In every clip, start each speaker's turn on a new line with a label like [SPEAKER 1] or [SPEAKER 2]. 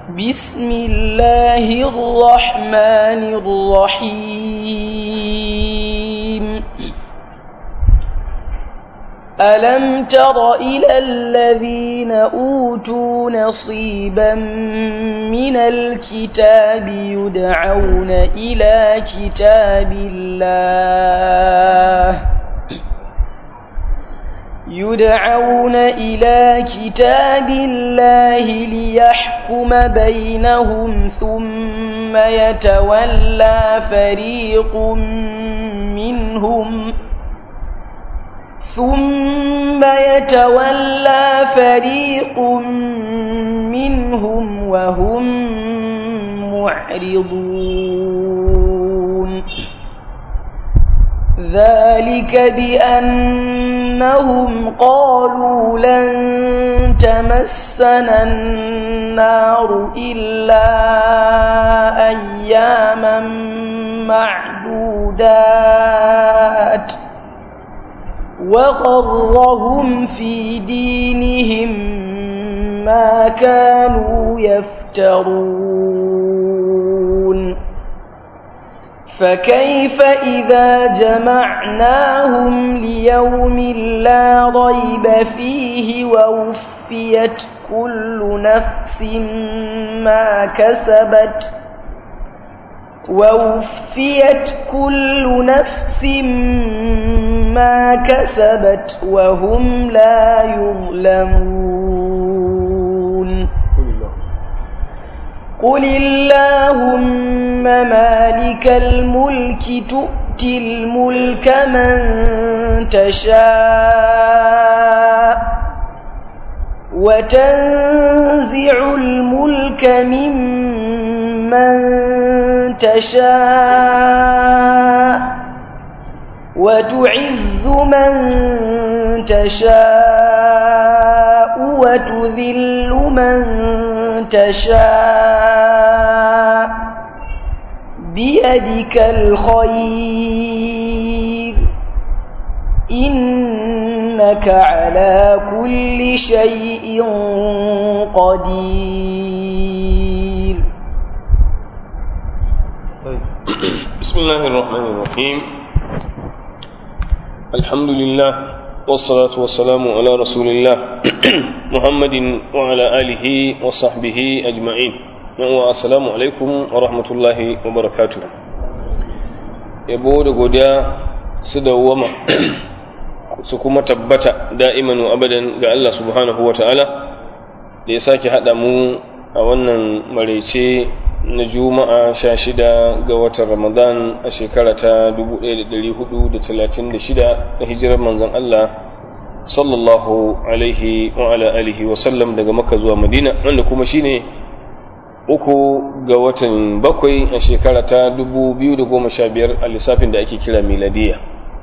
[SPEAKER 1] بسم الله الرحمن الرحيم ألم تر إلى الذين أوتوا نصيبا من الكتاب يدعون إلى كتاب الله يدعون إلى كتاب الله ليحكم بينهم ثم يتولى فريق منهم ثم يتولى فريق منهم وهم معرضون ذلك بأنهم قالوا لن تمسنا النار إلا أياما معدودات وغرهم في دينهم ما كانوا يفترون فكيف إذا جمعناهم ليوم لا ريب فيه ووفيت كل نفس ما كسبت ووفيت كل نفس ما كسبت وهم لا يظلمون قل اللهم مالك الملك تؤتي الملك من تشاء وتنزع الملك ممن تشاء وتعز من تشاء وتذل من تشاء بيدك الخير إنك على كل شيء قدير
[SPEAKER 2] بسم الله الرحمن الرحيم الحمد لله والصلاة والسلام على رسول الله محمد وعلى آله وصحبه أجمعين والسلام عليكم ورحمة الله وبركاته yabo da godiya su dawwama su kuma tabbata da'iman wa abadan ga Allah subhanahu wa ta'ala da ya sake haɗa mu a wannan maraice na juma'a sha shida ga watan ramadan a shekara ta 1436 na hijirar manzon Allah sallallahu alaihi wa ala alihi wa sallam daga makka zuwa madina wanda kuma shine uku ga watan bakwai a shekara ta 2015 a lissafin da ake kira miladiya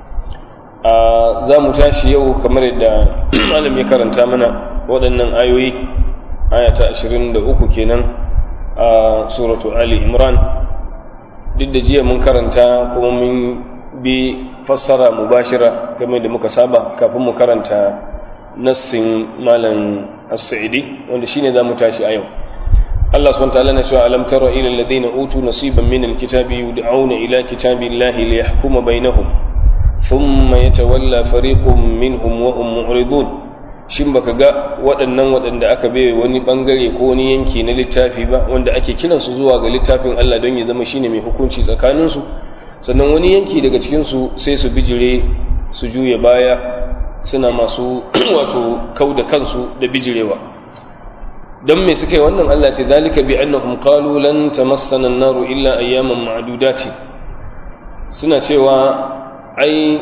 [SPEAKER 2] a za mu tashi yau kamar yadda malam ya karanta mana waɗannan ayoyi aya ta 23 kenan a suratu ali imran duk da jiya mun karanta kuma mun bi fassara mubashira game da muka saba kafin mu karanta nassin malam as-sa'idi wanda shine zamu tashi a yau Allah subhanahu wa ta'ala na cewa alam tara ila alladhina utu nasiban min al-kitabi yud'auna ila kitabillahi liyahkuma bainahum thumma yatawalla fariqun minhum wa hum mu'ridun shin baka ga waɗannan waɗanda aka bai wani ɓangare ko wani yanki na littafi ba wanda ake kiransu zuwa ga littafin Allah don ya zama shine mai hukunci tsakaninsu sannan wani yanki daga cikinsu sai su bijire su juya baya suna masu wato kau da kansu da bijirewa don me suka yi wannan Allah ce zalika bi annahum qalu lan tamassana an-naru illa ayyaman ma'dudati suna cewa ai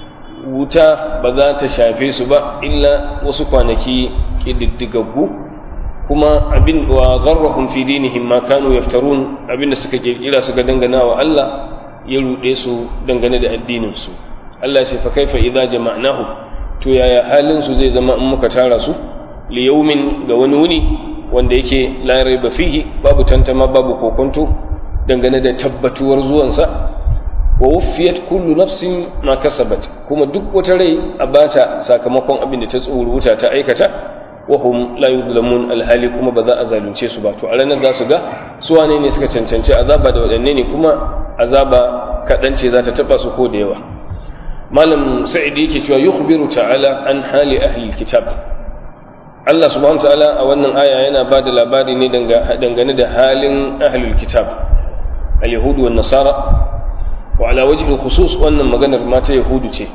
[SPEAKER 2] wuta ba za ta shafe su ba illa wasu kwanaki ƙididdigaggu kuma abin wa garrahum fi dinihim ma kanu yaftarun abin da suka kirkira suka dangana wa Allah ya ruɗe su dangane da addinin su Allah ce fa kaifa idza jama'nahu to yaya halin su zai zama in muka tara su li yawmin ga wani wuni wanda yake la raiba fihi babu tantama babu kokonto dangane da tabbatuwar zuwansa wa wuffiyat kullu nafsin ma kasabat kuma duk wata rai a bata sakamakon abin da ta tsoruta ta aikata wahum la yuzlamun alhali kuma ba za a zalunce su ba to a ranar za su ga su wane ne suka cancanci azaba da waɗanne ne kuma azaba kaɗan ce za ta taɓa su ko da yawa malam sa'id yake cewa yukhbiru ta'ala an hali ahli kitab Allah subhanahu ta'ala a wannan aya yana ba da labari ne dangane da halin ahlul kitab al-yahudu wan nasara wa ala wajhi khusus wannan maganar mata yahudu ce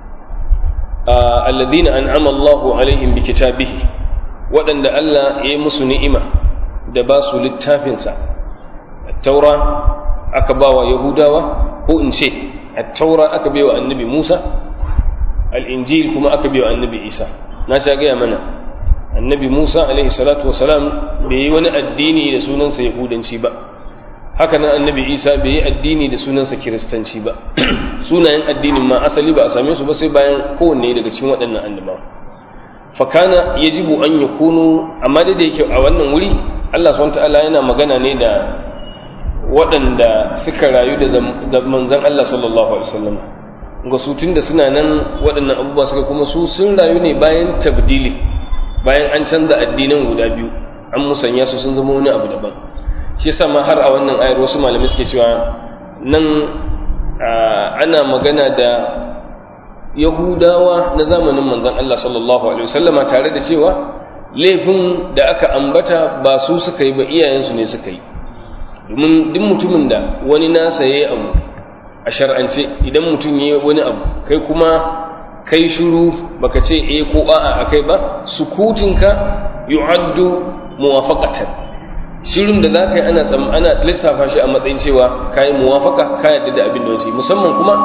[SPEAKER 2] alladhina an'ama Allahu alaihim bi kitabihi waɗanda Allah ya yi musu ni'ima da ba su littafinsa taura aka ba wa yahudawa ko in ce taura aka bai wa annabi musa al'injil kuma aka bai wa annabi isa na sha gaya mana annabi musa alaihi salatu wasalam bai yi wani addini da sunansa yahudanci ba haka nan annabi isa bai yi addini da sunansa kiristanci ba sunayen addinin ma asali ba a same su ba sai bayan kowanne daga cikin waɗannan annabawa fakana yajibu an yakunu amma da yake a wannan wuri Allah subhanahu ta'ala yana magana ne da waɗanda suka rayu da manzon Allah sallallahu alaihi wasallam ga su tunda suna nan waɗannan abubuwa suka kuma su sun rayu ne bayan tabdili bayan an canza addinan guda biyu an musanya su sun zama wani abu daban shi yasa ma har a wannan ayar wasu malamai suke cewa nan ana magana da yahudawa na zamanin manzon Allah sallallahu alaihi wasallama tare da cewa laifin da aka ambata ba su suka yi ba iyayensu ne suka yi domin duk mutumin da wani nasa yayi abu a shar'ance idan mutum yayi wani abu kai kuma kai shiru baka ce eh ko a'a akai ba sukutinka yu'addu muwafaqatan shirin da zaka yi ana ana lissafa shi a matsayin cewa kai muwafaqa ka yadda da abin da wace musamman kuma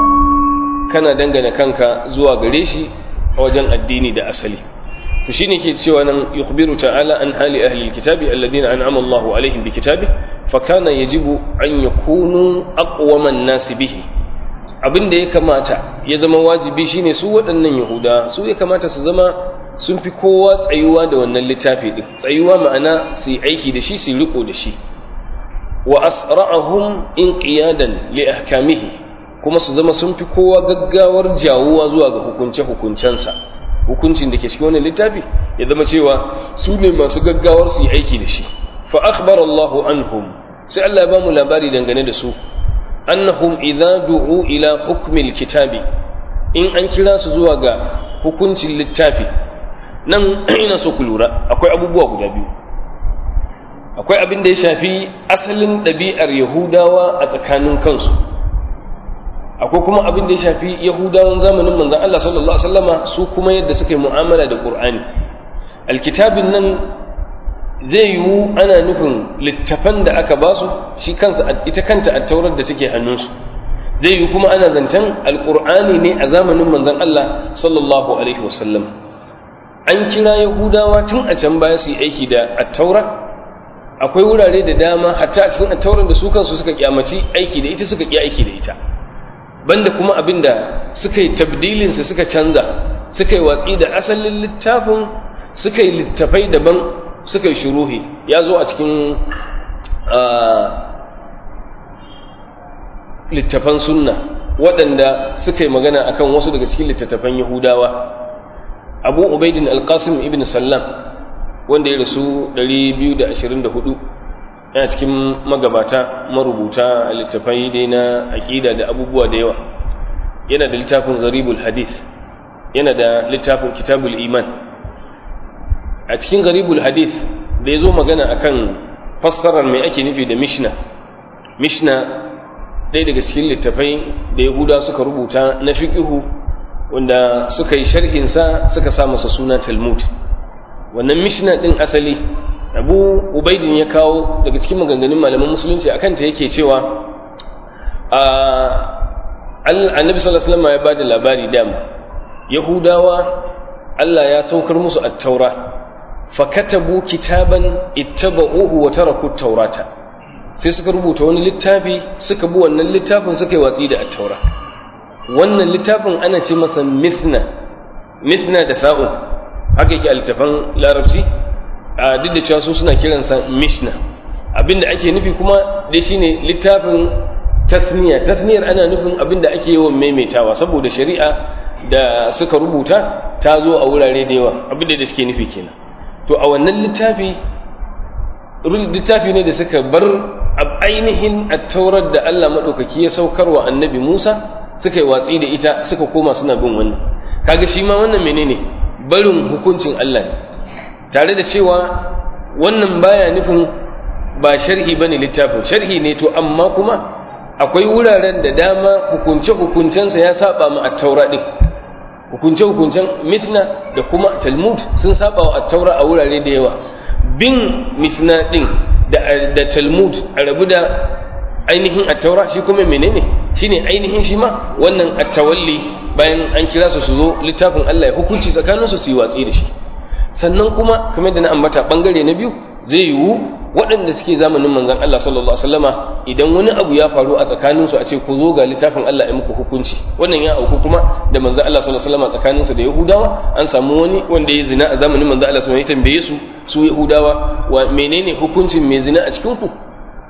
[SPEAKER 2] kana dangana kanka zuwa gare shi a wajen addini da asali to shine ke cewa nan yukhbiru ta'ala an hali ahli alkitabi alladhina an'ama Allahu alaihim bi kitabi fa kana yajibu an yakunu aqwaman nasi bihi abin da ya kamata ya zama wajibi shine su waɗannan yahuda su ya kamata su zama sun fi kowa tsayuwa da wannan littafi din tsayuwa ma'ana su yi aiki da shi su riko da shi wa asra'ahum inqiyadan li ahkamihi kuma su zama sun fi kowa gaggawar jawuwa zuwa ga hukunce-hukuncensa hukuncin da ke cikin wannan littafi ya zama cewa su ne masu gaggawar su yi aiki da shi fa akhbar Allahu anhum sai Allah ya ba mu labari dangane da su annahum idza du'u ila hukmil kitabi in an kira su zuwa ga hukuncin littafi nan ina so ku lura akwai abubuwa guda biyu akwai abin da ya shafi asalin ɗabi'ar yahudawa a tsakanin kansu akwai kuma abin da ya shafi yahudawan zamanin manzon Allah sallallahu alaihi wasallama su kuma yadda suka yi mu'amala da Qur'ani alkitabin nan zai yiwu ana nufin littafan da aka basu shi kansa ita kanta attaurar da take hannunsu zai yiwu kuma ana zancen alqur'ani ne a zamanin manzon Allah sallallahu alaihi wasallam an kira yahudawa tun a can baya su yi aiki da attaura akwai wurare da dama hatta a cikin attaurar da su kansu suka kyamaci aiki da ita suka ki aiki da ita banda kuma abin da suka yi tabdilinsa suka canza suka yi watsi da asalin littafin suka yi littafai daban suka yi shuruhi ya zo a cikin littafan sunna waɗanda suka yi magana akan wasu daga cikin littattafan yahudawa abu ubaidin alkasim ibn sallam wanda ya rasu 224 yana cikin magabata marubuta a littafai dai na aƙida da abubuwa da yawa yana da littafin garibul hadith yana da littafin kitabul iman a cikin garibul hadith da ya zo magana akan fassarar mai ake nufi da mishna mishna ɗaya daga cikin littafai da yahuda suka rubuta na fiƙihu wanda suka yi sharhinsa suka sa masa suna talmud wannan mishna ɗin asali abu ubaidin ya kawo daga cikin maganganun malaman musulunci akan ta yake cewa annabi sallallahu alaihi wasallam ya bada labari dama yahudawa Allah ya saukar musu at-taura fakatabu kitaban ittaba'uhu wa taraku at-taurata sai suka rubuta wani littafi suka bi wannan littafin suka yi watsi da at-taura wannan littafin ana ce masa mithna mithna da sa'un haka yake a littafan larabci a duk da cewa su suna kiransa mishna abinda ake nufi kuma dai shine littafin tasniya tasniyar ana nufin abinda ake yawan maimaitawa saboda shari'a da suka rubuta ta zo a wurare da yawa abin da suke nufi kenan to a wannan littafi littafi ne da suka bar ainihin attaurar da Allah maɗaukaki ya saukar wa annabi Musa suka yi watsi da ita suka koma suna bin wannan kaga shi ma wannan menene barin hukuncin Allah ne tare da cewa wannan baya nufin ba sharhi bane littafin sharhi ne to amma kuma akwai wuraren da dama hukunce hukuncensa ya saba ma at-taura din hukunce hukuncen mitna da kuma talmud sun saba wa at-taura a wurare da yawa bin mitna din da da talmud a rabu da ainihin at-taura shi kuma menene shine ainihin shi ma wannan at-tawalli bayan an kira su su zo littafin Allah ya hukunci tsakaninsu su yi watsi da shi sannan kuma kamar da na ambata bangare na biyu zai yiwu waɗanda suke zamanin manzon Allah sallallahu alaihi wasallama idan wani abu ya faru a tsakaninsu a ce ku zo ga littafin Allah ya muku hukunci wannan ya auku kuma da manzon Allah sallallahu alaihi wasallama tsakaninsu da Yahudawa an samu wani wanda ya zina a zamanin manzon Allah sallallahu alaihi wasallam ya tambaye su su Yahudawa wa menene hukuncin mai zina a cikin ku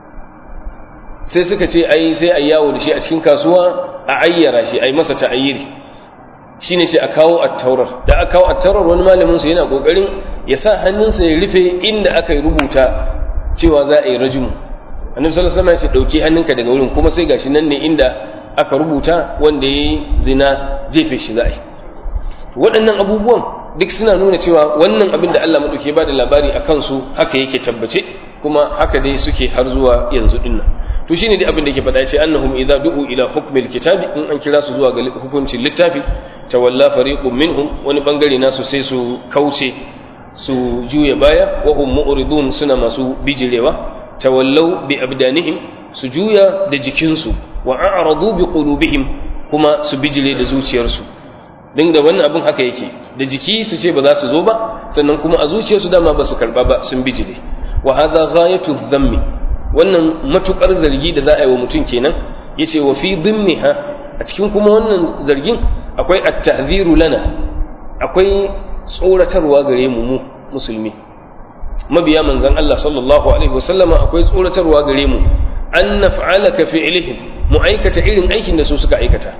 [SPEAKER 2] sai suka ce ai sai a yawo da shi a cikin kasuwa a ayyara shi ai masa ta'ayyiri shine sai a kawo attaurar da aka kawo attaurar wani malamin sa yana kokarin ya sa hannunsa ya rufe inda aka yi rubuta cewa za a yi rajumu annabi sallallahu alaihi wasallam ya ce dauki hannunka daga wurin kuma sai gashi nan ne inda aka rubuta wanda yayi zina jefe shi za a yi waɗannan abubuwan duk suna nuna cewa wannan abin da Allah madauke ba da labari a kansu haka yake tabbace kuma haka dai suke har zuwa yanzu dinnan to shine dai abin da yake faɗa ce annahum idza du'u ila hukmil kitabi in an kira su zuwa ga hukuncin littafi tawalla fariqun minhum wani bangare nasu sai su kauce su juya baya wa hum mu'ridun suna masu bijirewa tawallau bi abdanihim su juya da jikinsu wa a'radu bi qulubihim kuma su bijire da zuciyarsu din da wannan abin haka yake da jiki su ce ba za su zo ba sannan kuma a zuciyarsu dama ba su karba ba sun bijire wa hadha ghayatu dhammi wannan matukar zargi da za a yi wa mutum kenan yace wa fi dhimmiha a cikin kuma wannan zargin akwai at-tahziru lana akwai tsoratarwa gare mu mu musulmi mabiya manzon Allah sallallahu alaihi wasallama akwai tsoratarwa gare mu an naf'ala ka fi'lihim mu aikata irin aikin da su suka aikata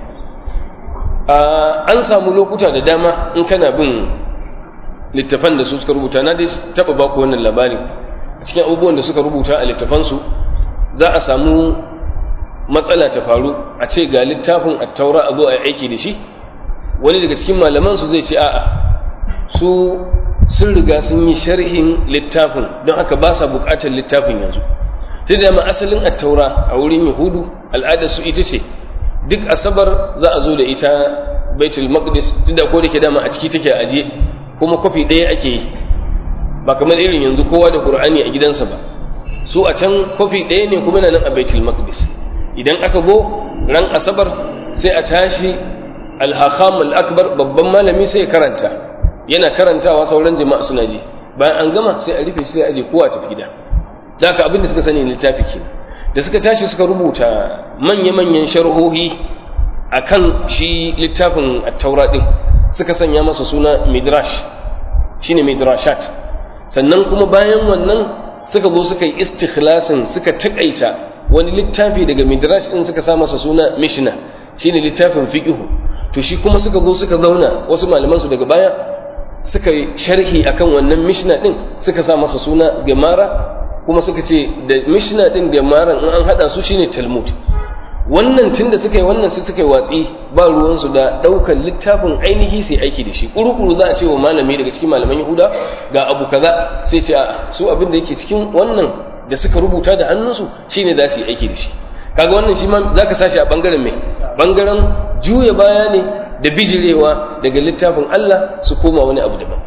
[SPEAKER 2] an samu lokuta da dama in kana bin littafan da su suka rubuta na dai taba baku wannan labari a cikin abubuwan da suka rubuta a littafansu za a samu matsala ta faru a ce ga littafin attaura a zo a yi aiki da shi wani daga cikin malaman su zai ce a'a su sun riga sun yi sharhin littafin don haka ba sa bukatar littafin yanzu ta da ma asalin attaura a wurin yahudu al'adar su ita ce duk asabar za a zo da ita baitul maqdis tunda ko da ke dama a ciki take aje kuma kwafi ɗaya ake yi ba kamar irin yanzu kowa da qur'ani a gidansa ba su a can kwafi ɗaya ne kuma nan a baitul maqdis idan aka go ran asabar sai a tashi al-hakam al-akbar babban malami sai ya karanta yana karantawa sauran jama'a suna ji bayan an gama sai a rufe shi sai a aje kowa tafi gida da haka abin da suka sani littafi kenan da suka tashi suka rubuta manya-manyan sharhohi akan shi littafin at-taura din suka sanya masa suna midrash shine midrashat sannan kuma bayan wannan suka zo suka yi istikhlasin suka takaita wani littafi daga midrash din suka sa masa suna mishna shine littafin fiqh to shi kuma suka zo suka zauna wasu malaman su daga baya suka yi sharhi akan wannan mishna din suka sa masa suna gemara kuma suka ce da mishna din gemaran in an hada su shine talmud wannan tunda suka yi wannan sai suka yi watsi ba ruwansu da ɗaukar littafin ainihi sai aiki da shi kuru-kuru za a ce wa malami daga cikin malaman yahuda ga abu kaza sai ce a su abin da yake cikin wannan da suka rubuta da hannunsu shine za su yi aiki da shi kaga wannan shi ma za ka sashi a bangaren mai bangaren juya baya ne da bijirewa daga littafin Allah su koma wani abu daban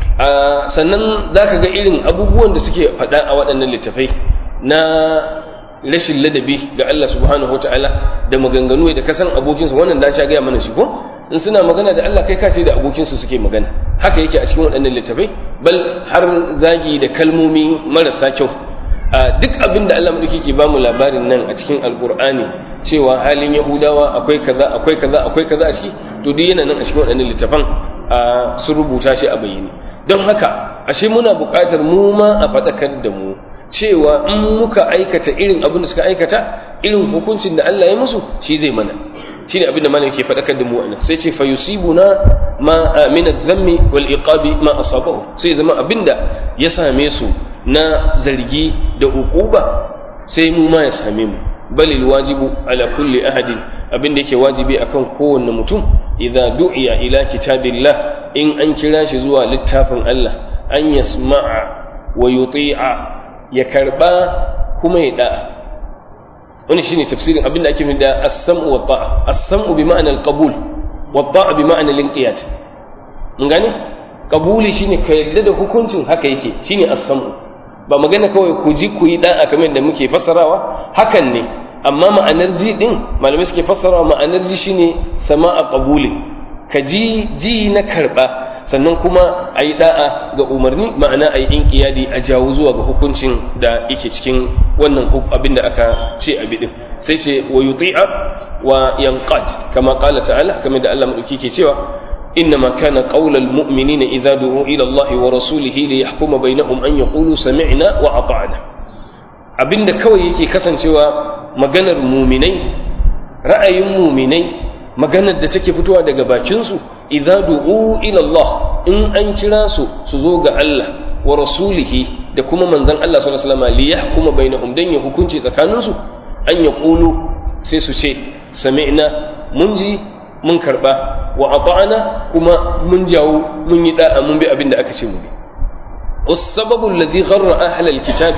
[SPEAKER 2] sannan za ka ga irin abubuwan da suke faɗa a waɗannan littafai na rashin ladabi ga Allah subhanahu wa ta'ala da maganganu da kasan abokinsu wannan da sha gaya mana shi ko in suna magana da Allah kai ka ce da abokinsu suke magana haka yake a cikin waɗannan littafai bal har zagi da kalmomi marasa kyau a duk abin da Allah madauki ke bamu labarin nan a cikin alkur'ani cewa halin yahudawa akwai kaza akwai kaza akwai kaza a ciki to duk yana nan a cikin waɗannan littafan sun rubuta shi a bayyane don haka ashe muna buƙatar mu ma a faɗakar da mu cewa in muka aikata irin abin da suka aikata irin hukuncin da Allah ya musu shi zai mana shine abin da malam ke faɗakar da mu anan sai ce fa yusibuna ma min adh-dhammi wal iqabi ma asabahu sai zama abinda ya same su na zargi da uquba sai mu ma ya same mu bal wajibu ala kulli ahadin abinda yake wajibi akan kowanne mutum idza du'iya ila kitabillah in an kira shi zuwa littafin Allah an yasma'a wa yuti'a ya karba kuma ya da'a wani shine tafsirin abin da ake nufi da as-sam'u wa ta'a as-sam'u bi ma'ana al-qabul wa ta'a bi ma'ana al-inqiyad mun gane qabuli shine ka yarda da hukuncin haka yake shine as-sam'u ba magana kawai ku ji ku yi da'a kamar da muke fassarawa hakan ne amma ma'anar ji din malamai suke fassarawa ma'anar ji shine sama'a qabuli ka ji ji na karba sannan kuma a yi da'a ga umarni ma'ana a yi inkiyadi a jawo zuwa ga hukuncin da yake cikin wannan abin da aka ce a bidin sai ce wa yuti'a wa yanqad kama qala ta'ala kamar da Allah madauki ke cewa إنما كان قول المؤمنين إذا دعوا إلى الله ورسوله ليحكم بينهم أن يقولوا سمعنا وأطعنا abinda kawai yake kasancewa maganar muminai ra'ayin muminai maganar da take fitowa daga bakinsu idza du'u ila Allah in an kira su su zo ga Allah wa rasulihi da kuma manzon Allah sallallahu alaihi wasallam li yahkuma bainahum dan ya hukunci tsakaninsu an ya qulu sai su ce sami'na mun ji mun karba wa ata'ana kuma mun jawo mun yi da'a mun bi abin da aka ce mu bi والسبب الذي غر أهل الكتاب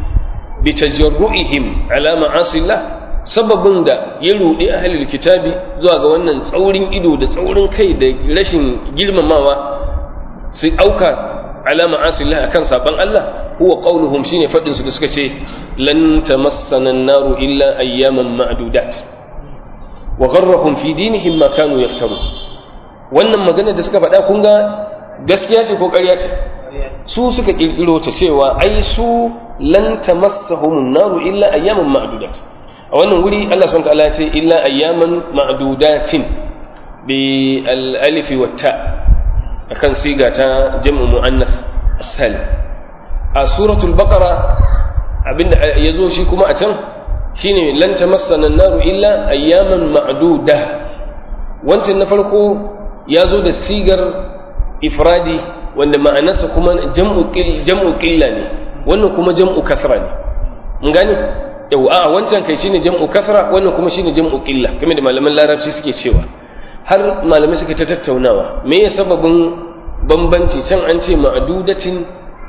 [SPEAKER 2] بتجرؤهم على معاصي الله sababin da ya ruɗi ahalil kitabi zuwa ga wannan tsaurin ido da tsaurin kai da rashin girmamawa su auka alama asillah akan saban Allah huwa qauluhum shine fadin su da suka ce lan tamassana an-naru illa ayyaman ma'dudat wa gharrahum fi dinihim ma kanu yaftaru wannan magana da suka faɗa kun ga gaskiya ce ko ƙarya ce su suka kirkiro ta cewa ai su lan tamassahum an-naru illa ayyaman ma'dudat a wannan wuri Allah subhanahu ta'ala ce illa ayyaman ma'dudatin bi al-alif wa ta akan siga ta jam'u muannath as-salim a suratul baqara abinda yazo shi kuma a can shine lan tamassana an-naru illa ayyaman ma'duda wancan na farko yazo da sigar ifradi wanda ma'anarsa kuma jam'u jam'u qilla ne wannan kuma jam'u kasra ne mun gane yau a wancan kai shine jam'u kasra wannan kuma shine jam'u qilla kamar da malaman larabci suke cewa har malamai suka ta tattaunawa me ya sababin bambanci can an ce ma'dudatin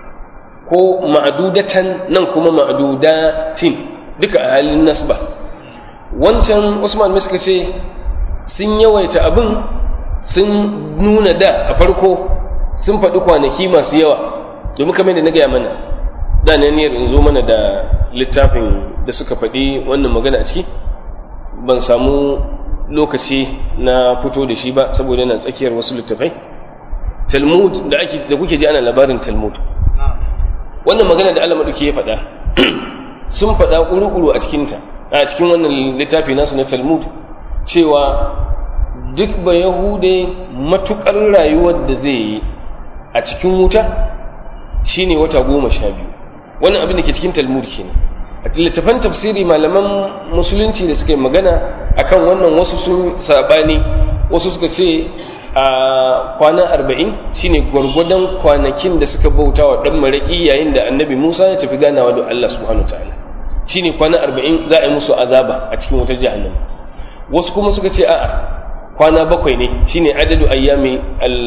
[SPEAKER 2] ko ma'dudatan nan kuma ma'dudatin duka a halin nasba wancan Usman mai suka ce sun yawaita abin sun nuna da a farko sun faɗi kwanaki masu yawa domin kamar da na gaya mana da na niyyar in zo mana da littafin da suka faɗi wannan magana a ciki ban samu lokaci na fito da shi ba saboda yana tsakiyar wasu littafai talmud da ake da kuke ji ana labarin talmud wannan magana da Allah maduki ya faɗa sun faɗa ƙuru-ƙuru a cikinta a cikin wannan littafi nasu na talmud cewa duk ba yahude matuƙar rayuwar da zai yi a cikin wuta shine wata goma sha biyu wannan abin da ke cikin talmud kenan a littafan tafsiri malaman musulunci da suka yi magana akan wannan wasu sun sabani wasu suka ce a kwana arba'in shine gwargwadon kwanakin da suka bauta wa ɗan maraƙi yayin da annabi musa ya tafi ganawa da allah subhanahu wa ta'ala shine kwana arba'in za a yi musu azaba a cikin wutar jahannama wasu kuma suka ce a'a kwana bakwai ne shine adadu ayyami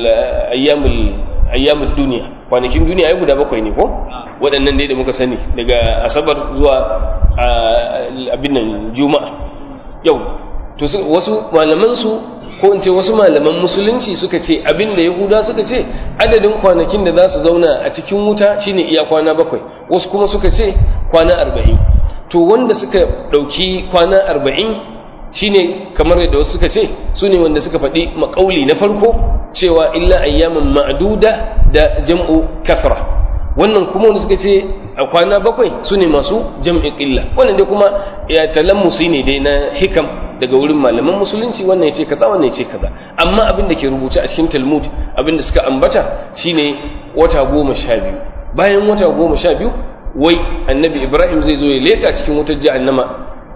[SPEAKER 2] ayyamul duniya kwanakin duniya ai guda bakwai ne ko waɗannan dai da muka sani daga asabar zuwa abin nan juma'a yau to wasu malaman su ko in ce wasu malaman musulunci suka ce abin da yahuda suka ce adadin kwanakin da za su zauna a cikin wuta shine iya kwana bakwai wasu kuma suka ce kwana arba'in to wanda suka ɗauki kwana arba'in shine kamar yadda wasu suka ce su ne wanda suka faɗi maƙauli na farko cewa illa ayyaman ma'duda da jam'u kafra wannan kuma wanda suka ce a kwana bakwai su ne masu jam'i ƙilla wannan dai kuma ya talammusi ne dai na hikam daga wurin malaman musulunci wannan ya ce kaza wannan ya ce kaza amma abin da ke rubuce a cikin talmud abin da suka ambata shine wata goma sha biyu bayan wata goma sha biyu wai annabi ibrahim zai zo ya leƙa cikin wutar jahannama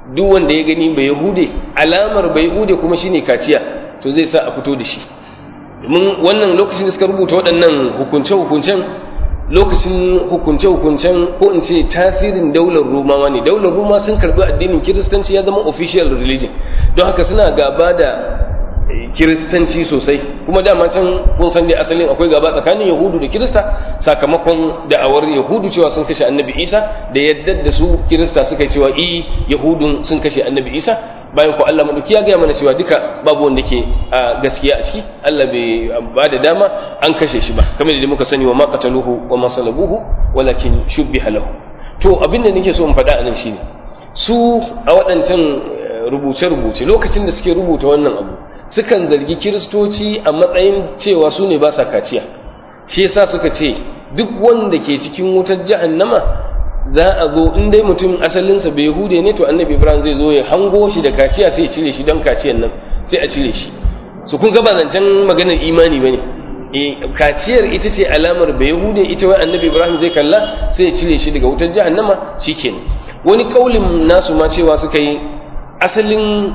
[SPEAKER 2] duk wanda ya gani bai yahude alamar bai yahude kuma shine kaciya to zai sa a fito da shi domin wannan lokacin da suka rubuta waɗannan hukunce-hukuncen lokacin hukunce-hukuncen ko in ce tasirin daular rumawa ne daular ruma sun karbi addinin kiristanci ya zama official religion don haka suna gaba da kiristanci sosai kuma dama can kun san dai asalin akwai gaba tsakanin yahudu da kirista sakamakon da'awar yahudu cewa sun kashe annabi isa da yadda da su kirista suka yi cewa i yahudun sun kashe annabi isa bayan ko Allah madauki ya gaya mana cewa duka babu wanda ke a gaskiya a ciki Allah bai ba da dama an kashe shi ba kamar da muka sani wa ma qataluhu wa ma salabuhu walakin shubbiha lahu to abin da nake so in faɗa anan shine su a waɗancan rubuce-rubuce lokacin da suke rubuta wannan abu sukan zargi kiristoci a matsayin cewa su ne ba sa kaciya shi yasa suka ce duk wanda ke cikin wutar jahannama za a zo in dai mutum asalinsa bai hude ne to annabi ibrahim zai zo ya hango shi da kaciya sai ya cire shi don kaciyan nan sai a cire shi su kun gaba zancen maganar imani bane e kaciyar ita ce alamar bai hude ita wai annabi ibrahim zai kalla sai ya cire shi daga wutar jahannama shikenan wani kaulin nasu ma cewa suka yi asalin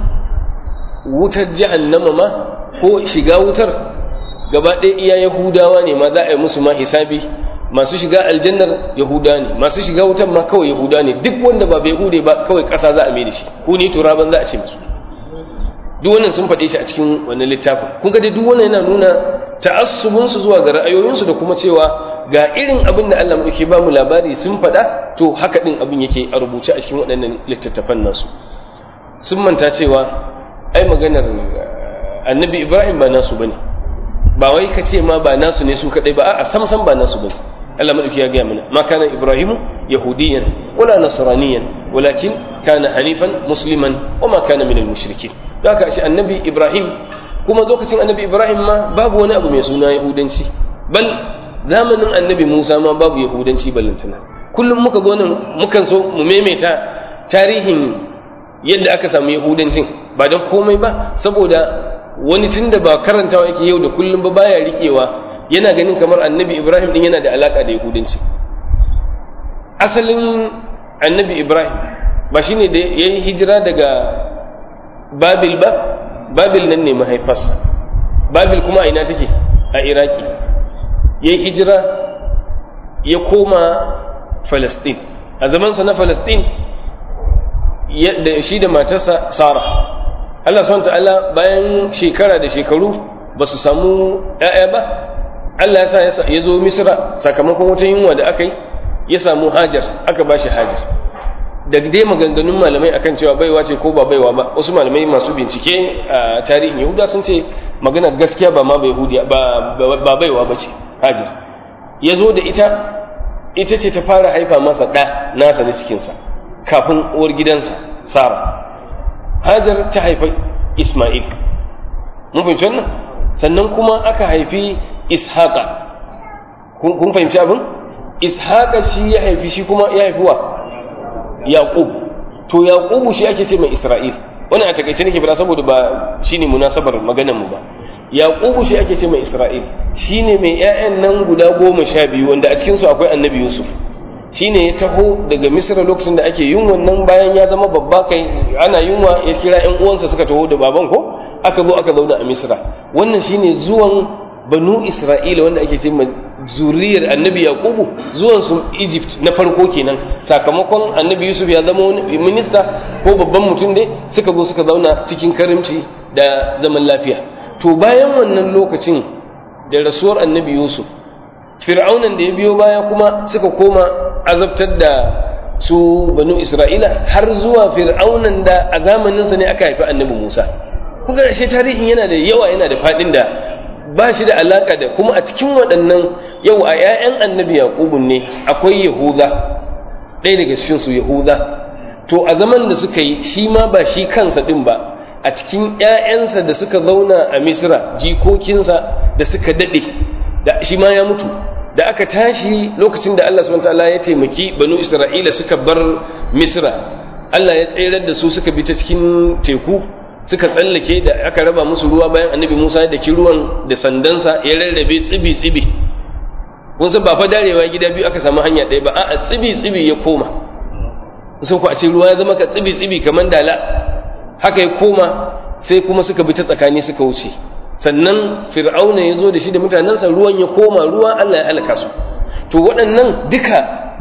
[SPEAKER 2] wutar jahannama ma ko shiga wutar gaba ɗaya iya yahudawa ne ma za a yi musu ma hisabi masu shiga aljannar yahuda ne masu shiga wutar ma kawai yahuda ne duk wanda ba bai hude ba kawai ƙasa za a mai da shi ko ni turaban za a ce musu duk wannan sun faɗe shi a cikin wannan littafin kun ga dai duk wannan yana nuna ta'assubinsu zuwa ga ra'ayoyinsu da kuma cewa ga irin abin da Allah muke ba mu labari sun faɗa to haka ɗin abin yake a rubuce a cikin waɗannan littattafan nasu sun manta cewa ai maganar annabi ibrahim ba nasu bane ba wai ka ce ma ba nasu ne su kadai ba a'a sam sam ba nasu bane Allah madauki ya gaya mana ma kana ibrahimu yahudiyan wala nasraniyan walakin kana hanifan musliman wa ma kana minal mushrikin da haka shi annabi ibrahim kuma lokacin annabi ibrahim ma babu wani abu mai suna yahudanci bal zamanin annabi musa ma babu yahudanci ballantana kullum muka zo nan mukan so mu maimaita tarihin yadda aka samu yahudancin ba don komai ba saboda wani tun da ba karantawa yake yau da kullum ba baya riƙewa yana ganin kamar annabi ibrahim din yana da alaƙa da yahudanci asalin annabi ibrahim ba shine da ya yi hijira daga babil ba babil nan ne mahaifarsa babil kuma a ina take a iraki ya yi hijira ya koma falastin a zamansa na falastin da shi da matarsa Sara Allah subhanahu ta'ala bayan shekara da shekaru ba su samu ‘ya'ya ba Allah ya sa ya zo Misra sakamakon wata yunwa da aka yi ya samu Hajar aka ba shi Hajar da dai maganganun malamai akan cewa baiwa ce ko ba baiwa ba wasu malamai masu bincike a tarihin Yahuda sun ce maganar gaskiya ba ma ba baiwa ba ce Hajar ya zo da ita ita ce ta fara haifa masa ɗa nasa na cikinsa kafin uwar gidansa Sara Hajar ta haifi Ismail mun fahimci wannan sannan kuma aka haifi Ishaqa kun fahimci abin Ishaqa shi ya haifi shi kuma ya haifi wa Yaqub to Yaqub shi ake ce mai Isra'il wannan a takaice nake fara saboda ba shine munasabar maganar mu ba Yaqub shi ake ce mai Isra'il shine mai ƴaƴan nan guda goma sha biyu wanda a cikin su akwai Annabi Yusuf shine ya taho daga misra lokacin da ake yin wannan bayan ya zama babba kai ana yunwa ya kira ƴan uwansa suka taho da baban ko aka zo aka zauna a misra wannan shine zuwan banu isra'ila wanda ake ce zuriyar annabi yaqubu zuwan su egypt na farko kenan sakamakon annabi yusuf ya zama wani minista ko babban mutum ne suka zo suka zauna cikin karimci da zaman lafiya to bayan wannan lokacin da rasuwar annabi yusuf fir'aunan da ya biyo baya kuma suka koma azabtar da su banu isra'ila har zuwa fir'aunan da a zamaninsa ne aka haifi annabi musa kuka ashe tarihin yana da yawa yana da faɗin da ba shi da alaka da kuma a cikin waɗannan yau a 'ya'yan annabi yaƙubun ne akwai yahuda ɗaya daga cikin su yahuda to a zaman da suka yi shi ma ba shi kansa ɗin ba a cikin 'ya'yansa da suka zauna a misra jikokinsa da suka daɗe da shi ma ya mutu da aka tashi lokacin da Allah subhanahu wataala ya taimaki banu Isra'ila suka bar Misra Allah ya tsayar da su suka bi ta cikin teku suka tsallake da aka raba musu ruwa bayan Annabi Musa da ki ruwan da sandansa ya rarrabe tsibi tsibi kun san ba fa darewa gida biyu aka samu hanya ɗaya ba a'a tsibi tsibi ya koma sun ku a ce ruwa ya zama ka tsibi tsibi kamar dala haka ya koma sai kuma suka bi ta tsakani suka wuce sannan fir'auna ya zo da shi da mutanensa ruwan ya koma ruwa Allah ya halaka su to waɗannan duka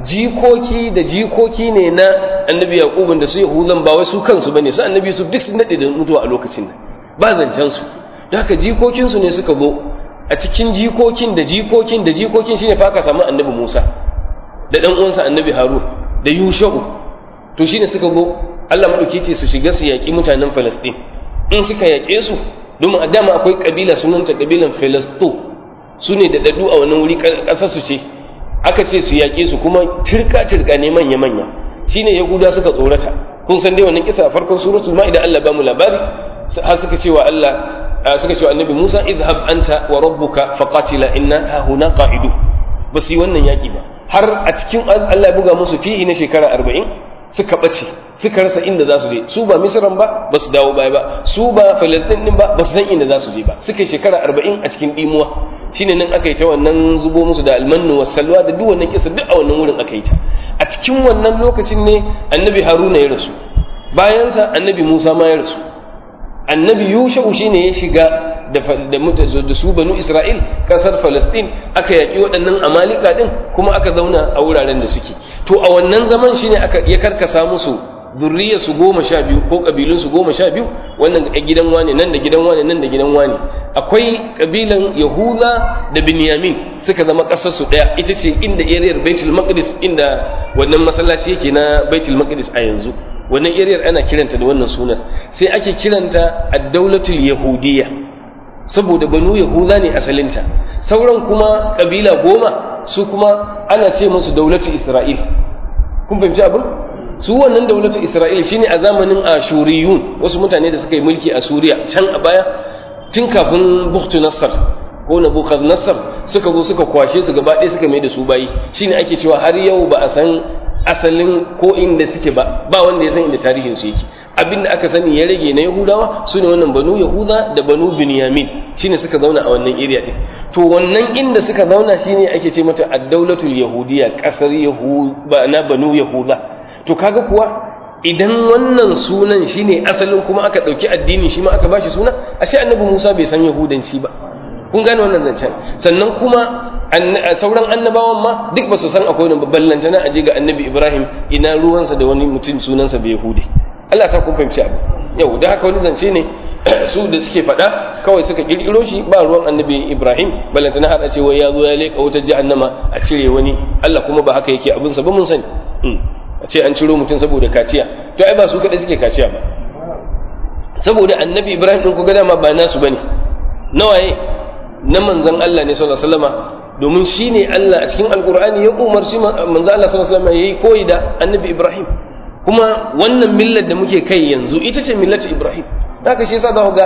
[SPEAKER 2] jikoki da jikoki ne na annabi yaqubun da su yahudan ba wai su kansu bane su annabi su duk sun dade da mutuwa a lokacin nan ba zancen su don haka jikokin su ne suka zo a cikin jikokin da jikokin da jikokin shine fa aka samu annabi Musa da dan uwansa annabi Harun da Yusha'u to shine suka zo Allah madauki ce su shiga su yaki mutanen Palestine in suka yake su domin a dama akwai kabila sunanta kabilan Filisto su ne da dadu a wannan wuri ƙasar su ce aka ce su yaƙe su kuma turka turka ne manya manya shine yahuda suka tsorata kun san dai wannan kisa a farkon suratul ma'ida Allah ba mu labari har suka ce wa Allah suka ce wa annabi Musa idhhab anta wa rabbuka faqatila inna ha huna qa'idu ba su yi wannan yaƙi ba har a cikin Allah ya buga musu tihi na shekara 40 suka bace suka rasa inda za su je su ba misran ba ba su dawo baya ba su ba falastin din ba ba su san inda za su je ba suka shekara 40 a cikin dimuwa shine nan aka yi ta wannan zubo musu da almannu was salwa da duk wannan kisa duk a wannan wurin aka yi ta a cikin wannan lokacin ne annabi haruna ya rasu bayansa annabi musa ma ya rasu annabi yusha'u shine ya shiga da da su banu isra'il kasar falastin aka yaki waɗannan amalika din kuma aka zauna a wuraren da suke to a wannan zaman shine aka ya karkasa musu zurriya su goma sha biyu ko kabilun su goma sha biyu wannan a gidan wane nan da gidan wane nan da gidan wane akwai kabilan yahuda da binyamin suka zama kasar su daya ita ce inda ariyar baitul maqdis inda wannan masallaci yake na baitul maqdis a yanzu wannan ariyar ana kiranta da wannan sunan sai ake kiranta ad-daulatul yahudiyya saboda banu yahuda ne asalinta sauran kuma kabila goma su kuma ana ce musu daulatul isra'il kun fahimci abin su wannan daulatul isra'il shine a zamanin ashuriyun wasu mutane da suka yi mulki a suriya can a baya tun kafin buktu nassar ko nabukad nassar suka zo suka kwashe su gaba ɗaya suka mai da su bayi shine ake cewa har yau ba a san asalin ko inda suke ba ba wanda ya san inda tarihin su yake abinda aka sani ya rage na yahudawa su ne wannan banu yahuda da banu binyamin shine suka zauna a wannan area din to wannan inda suka zauna shine ake ce mata ad-daulatul yahudiyya kasar yahuda na banu yahuda to kaga kuwa idan wannan sunan shine asalin kuma aka dauki addini shi ma aka bashi suna ashe annabi Musa bai san yahudanci ba kun gane wannan zancen sannan kuma sauran annabawan ma duk ba su san akwai wani babban lantana a je ga annabi Ibrahim ina ruwansa da wani mutum sunansa bai yahudi Allah sa kun fahimci abu yau da haka wani zance ne su da suke faɗa kawai suka kirkiro shi ba ruwan annabi Ibrahim balantana har a ce wai ya zo ya leƙa wutar jahannama a cire wani Allah kuma ba haka yake abinsa ba mun sani a ce an ciro mutum saboda kaciya to ai ba su kaɗai suke kaciya ba saboda annabi ibrahim ɗin kuga dama ba nasu bane nawaye na manzon Allah ne sallallahu alaihi wasallama domin shine Allah a cikin alqur'ani ya umarci manzon Allah sallallahu alaihi wasallama yayi koyi da annabi ibrahim kuma wannan millar da muke kai yanzu ita ce millatu ibrahim haka shi yasa za ku ga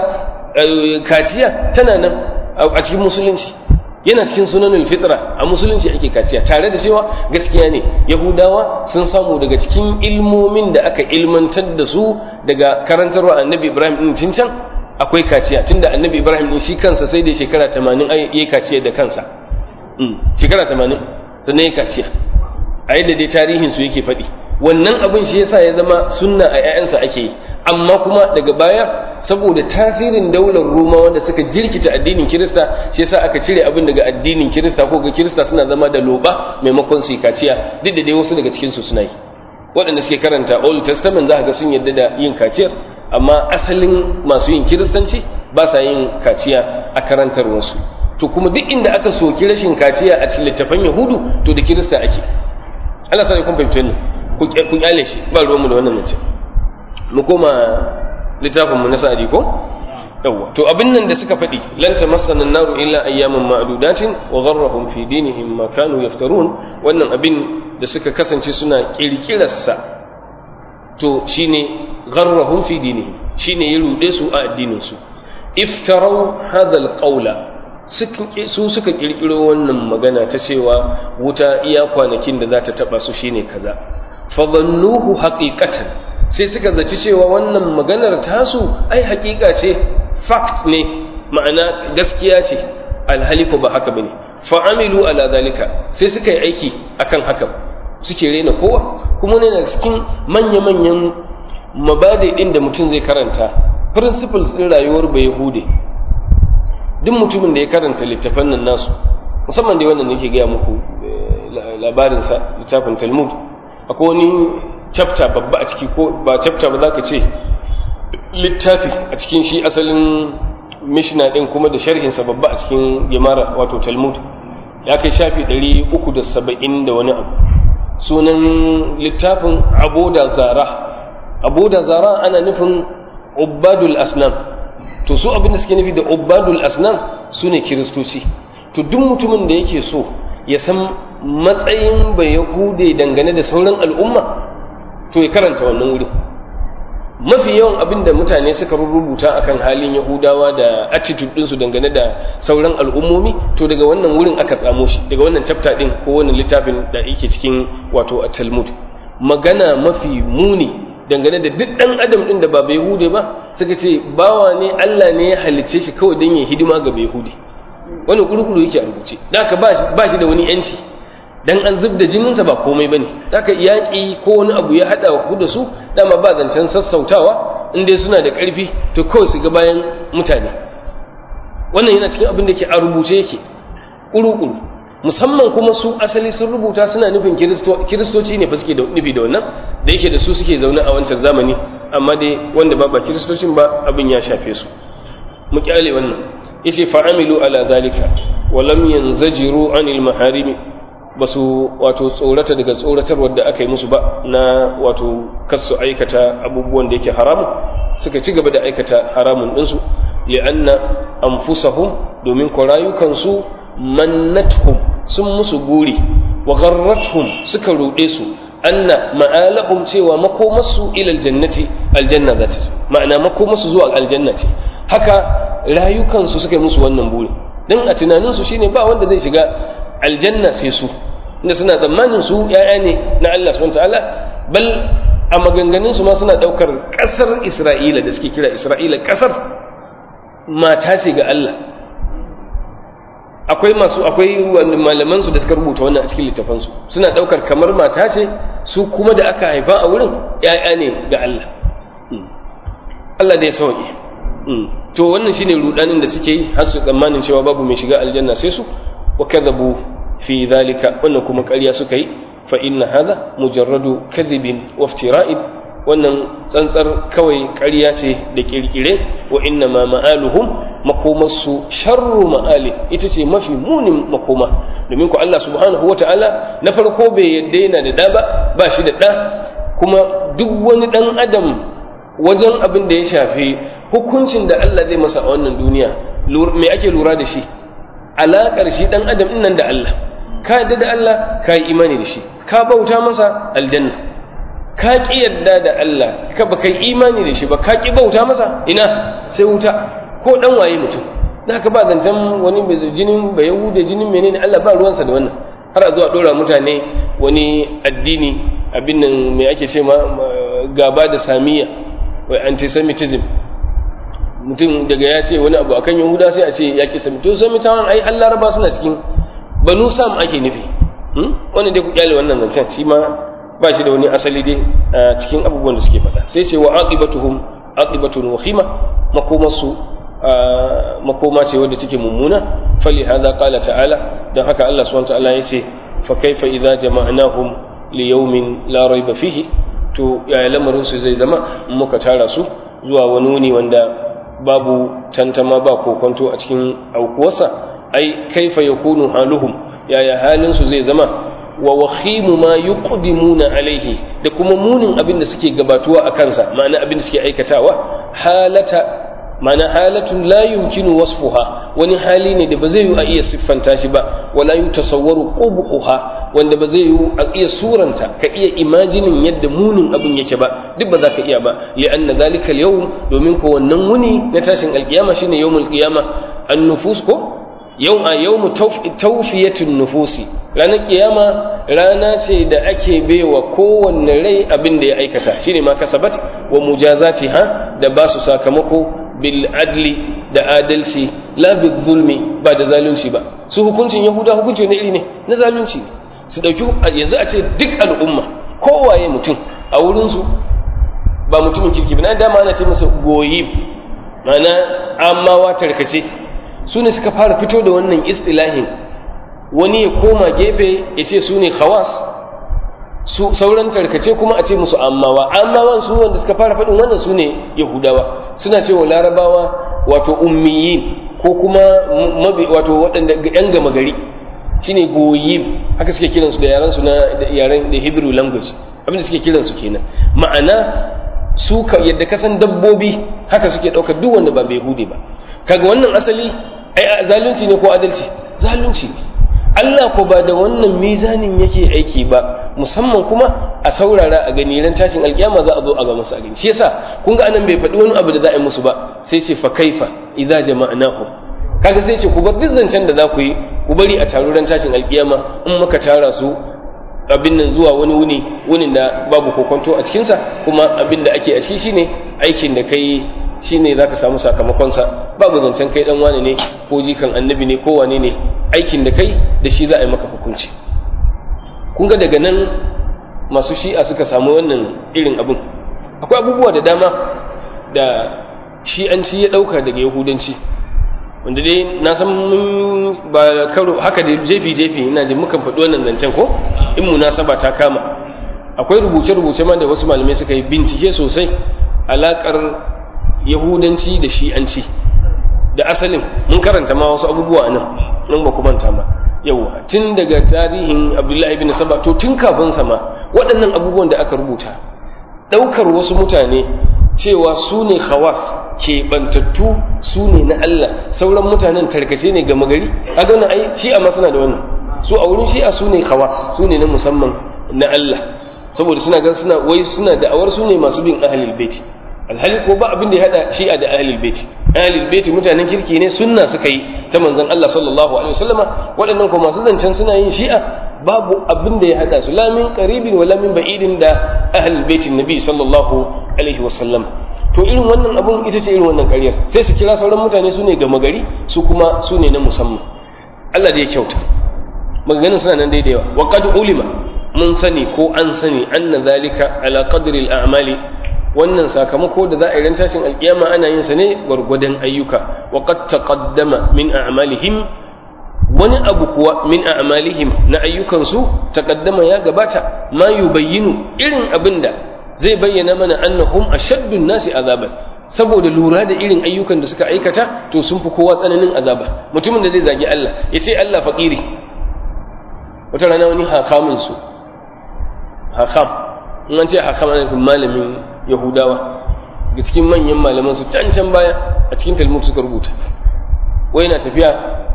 [SPEAKER 2] kaciya tana nan a cikin musulunci yana cikin sunanul fitra a musulunci ake kaciya tare da cewa gaskiya ne yahudawa sun samu daga cikin ilmomin da aka ilmantar da su daga karantarwa annabi ibrahim din cin can akwai kaciya tunda annabi ibrahim din shi kansa sai da shekara 80 yayi kaciya da kansa shekara 80 sannan yayi kaciya a yadda dai tarihin su yake faɗi wannan abin shi yasa ya zama sunna a 'ya'yansa ake yi amma kuma daga baya saboda tasirin daular Roma wanda suka jirkita addinin Kirista shi yasa aka cire abin daga addinin Kirista ko ga Kirista suna zama da loba maimakon su kaciya duk da dai wasu daga cikin su suna yi waɗanda suke karanta Old Testament za ka ga sun yarda da yin kaciyar amma asalin masu yin Kiristanci ba sa yin kaciya a karantar wasu to kuma duk inda aka soki rashin kaciya a cikin littafan Yahudu to da Kirista ake Allah sai kun fahimce ni ku kyale shi ba ruwanmu da wannan mace mu koma littafin mu na sa'adi ko yawa to abin nan da suka faɗi lan tamassana an-naru illa ayyaman ma'dudatin wa gharrahum fi dinihim ma kanu yaftarun wannan abin da suka kasance suna kirkirarsa to shine gharrahum fi dinihim shine ya rude su a addinin su iftarau hadha al-qawla su suka kirkiro wannan magana ta cewa wuta iya kwanakin da za ta taba su shine kaza fadhannuhu haqiqatan sai suka zaci cewa wannan maganar tasu ai haƙiƙa ce fact ne ma'ana gaskiya ce alhali ko ba haka bane fa'amilu ala zalika sai suka yi aiki akan haka suke rena kowa kuma ne daga cikin manya-manyan mabadi ɗin da mutum zai karanta principles ɗin rayuwar bai yahude duk mutumin da ya karanta littafan nan nasu musamman dai wannan nake gaya muku labarinsa littafin talmud akwai wani chapter babba a ciki ko ba chapter ba za ka ce littafi a cikin shi asalin mishina ɗin kuma da sharhinsa babba a cikin gemara wato talmud ya kai shafi 370 da wani abu sunan littafin aboda zara aboda zara ana nufin ubadul asnam to su abinda suke nufi da ubadul asnam su ne kiristoci to duk mutumin da yake so ya san matsayin bai yahude dangane da sauran al'umma to ya karanta wannan wuri mafi yawan abin da mutane suka rubuta akan halin yahudawa da attitude ɗinsu dangane da sauran al'ummomi to daga wannan wurin aka tsamo shi daga wannan chapter ɗin ko wannan littafin da yake cikin wato a talmud magana mafi muni dangane da duk ɗan adam ɗin da ba bai hude ba suka ce bawa ne allah ne ya halicce shi kawai don ya hidima ga bai hude wani kurkuru yake a rubuce da haka ba shi da wani yanci dan an zub da jininsa ba komai bane haka yaƙi ko wani abu ya haɗa ku da su dama ba zancen sassautawa in dai suna da ƙarfi to kawai su ga bayan mutane wannan yana cikin abin da ke a rubuce yake ƙuru-ƙuru musamman kuma su asali sun rubuta suna nufin kiristoci ne fa suke nufi da wannan da yake da su suke zaune a wancan zamani amma dai wanda ba ba kiristocin ba abin ya shafe su mu kyale wannan yace fa'amilu ala zalika wa lam yanzajiru anil maharimi ba su wato tsorata daga tsoratarwar da aka yi musu ba na wato kasu aikata abubuwan da yake haramun suka ci gaba da aikata haramun ɗinsu li'anna anfusahum domin ko rayukansu mannathum sun musu guri wa gharrathum suka ruɗe su anna ma'alahum cewa makomarsu ila aljannati aljanna zata ma'ana makomarsu zuwa aljanna ce haka rayukansu suka yi musu wannan buri dan a tunaninsu shine ba wanda zai shiga aljanna sai su inda suna tsammanin su ya'ya ne na Allah subhanahu ta'ala bal a maganganun su ma suna daukar kasar Isra'ila da suke kira Isra'ila kasar mata ce ga Allah akwai masu akwai malaman su da suka rubuta wannan a cikin littafan su suna daukar kamar mata ce su kuma da aka haifa a wurin ya'ya ne ga Allah Allah da ya sauke to wannan shine rudanin da suke yi har su tsammanin cewa babu mai shiga aljanna sai su wa kadhabu fi dhalika wannan kuma ƙarya suka yi fa inna hadha mujarradu kadhibin wa iftira'in wannan tsantsar kawai ƙarya ce da kirkire wa inna ma ma'aluhum makomarsu sharru ma'ali ita ce mafi munin makoma domin ku Allah subhanahu wa ta'ala na farko bai yadda yana da ɗa ba ba shi da ɗa kuma duk wani ɗan adam wajen abin da ya shafi hukuncin da Allah zai masa a wannan duniya me ake lura da shi alaƙar shi ɗan adam nan da Allah ka yadda da Allah ka yi imani da shi ka bauta masa aljanna ka ƙi yadda da Allah ka ba kai imani da shi ba ka ƙi bauta masa ina sai wuta ko ɗan waye mutum da haka ba zancen wani mai jinin ba yahuda jinin menene Allah ba ruwansa da wannan har a zuwa ɗora mutane wani addini abin nan me ake ce ma gaba da samiya wai antisemitism mutum daga ya ce wani abu akan yahuda sai a ce ya ƙi sami to samitawan ai an laraba suna cikin banu sam ake nufi wannan dai ku kyale wannan zancen shi ma ba shi da wani asali dai a cikin abubuwan da suke faɗa sai ce wa aqibatuhum aqibatun wakhima makomarsu makoma ce wadda take mummuna fali hadha qala ta'ala dan haka Allah subhanahu wa ta'ala yace fa kaifa idza jama'nahum li yawmin la rayba fihi to yaya lamarin su zai zama muka tara su zuwa wani wuni wanda babu tantama ba kokonto a cikin aukuwarsa ai kaifa yakunu haluhum yaya halin su zai zama wa wakhimu ma yuqdimuna alaihi da kuma munin abin da suke gabatuwa a kansa ma'ana abin da suke aikatawa halata ma'ana halatun la yumkinu wasfuha wani hali ne da ba zai yi a iya siffanta shi ba wala yutasawwaru qubhuha wanda ba zai yi a iya suranta ka iya imajinin yadda munin abin yake ba duk ba za ka iya ba li'anna zalika al-yawm domin ko wannan wuni na tashin alkiyama shine yawmul qiyama an-nufus ko yau a yau mu taufiyatun nufusi ranar kiyama rana ce da ake baiwa kowanne rai abin da ya aikata shine ma kasabat wa mujazati ha da ba su sakamako bil adli da adalci la bil zulmi ba da zalunci ba su hukuncin yahuda hukunci ne iri ne na zalunci ne su dauki yanzu a ce duk al'umma kowaye mutum a wurinsu ba mutumin kirki ba na dama ana ce masa goyi ma'ana amawa tarkace su ne suka fara fito da wannan istilahin wani ya koma gefe ya ce su ne khawas su sauran tarkace kuma a ce musu ammawa ammawan su wanda suka fara faɗin wannan su ne yahudawa suna cewa larabawa wato ummiyin ko kuma mabi wato waɗanda yan gama gari shine goyim haka suke kiransu da yaran su na yaren da hebrew language abin da suke kiransu kenan ma'ana su ka yadda kasan dabbobi haka suke ɗaukar duk wanda ba bai hude ba kaga wannan asali ai zalunci ne ko adalci zalunci ne Allah ko ba da wannan mizanin yake aiki ba musamman kuma a saurara a gani ran tashin alkiyama za a zo a ga masu gani shi yasa kun ga anan bai faɗi wani abu da za a yi musu ba sai ce fa kaifa idza jama'nakum kaga sai ce ku bar duk zancen da za ku yi ku bari a taro ran tashin alkiyama in muka tara su abin nan zuwa wani wuni wunin da babu kokonto a cikinsa kuma abin da ake a ciki shine aikin da kai shine zaka samu sakamakonsa babu zancen kai dan wane ne ko jikan annabi ne ko wane ne aikin da kai da shi za a yi maka hukunci kun ga daga nan masu shi'a suka samu wannan irin abin akwai abubuwa da dama da shi'anci ya ɗauka daga yahudanci wanda dai na san ba karo haka da jefi jefi ina ji mukan faɗi wannan zancen ko in munasaba ta kama akwai rubuce-rubuce ma da wasu malamai suka yi bincike sosai alaƙar yahudanci da shi'anci da asalin mun karanta ma wasu abubuwa nan nan ba manta ba yawa tun daga tarihin abdullahi ibn saba to tun kafin sama waɗannan abubuwan da aka rubuta ɗaukar wasu mutane cewa su ne khawas keɓantattu su ne na Allah sauran mutanen tarkace ne gama gari kaga wannan ai shi'a ma suna da wannan su a wurin shi'a su ne khawas su ne na musamman na Allah saboda suna ga suna wai suna da'awar su ne masu bin ahlul bait alhali ko ba abin da ya hada shi'a da ahlul bait ahlul bait mutanen kirki ne sunna suka yi ta manzon Allah sallallahu alaihi wasallama waɗannan ko masu zancen suna yin shi'a babu abin da ya hada su la min qaribin wala min ba'idin da ahlul bait nabi sallallahu alaihi wasallam to irin wannan abun ita ce irin wannan ƙaryar sai su kira sauran mutane su ne gama gari su kuma su ne na musamman Allah da ya kyauta maganganun suna nan daidai wa qad ulima mun sani ko an sani anna zalika ala qadri al-a'mali wannan sakamako da za a yi ran tashin alkiyama ana yin sa ne gwargwadon ayyuka wa qad taqaddama min a'malihim wani abu kuwa min a'malihim na ayyukansu taqaddama ya gabata ma yubayyinu irin abinda zai bayyana mana annahum ashaddun nasi azaban saboda lura da irin ayyukan da suka aikata to sun fi kowa tsananin azaba mutumin da zai zagi Allah ya ce Allah fakiri wata rana wani hakamin su hakam in an ce hakam ana nufin malamin yahudawa ga cikin manyan malaman su can can baya a cikin talmud suka rubuta wai na tafiya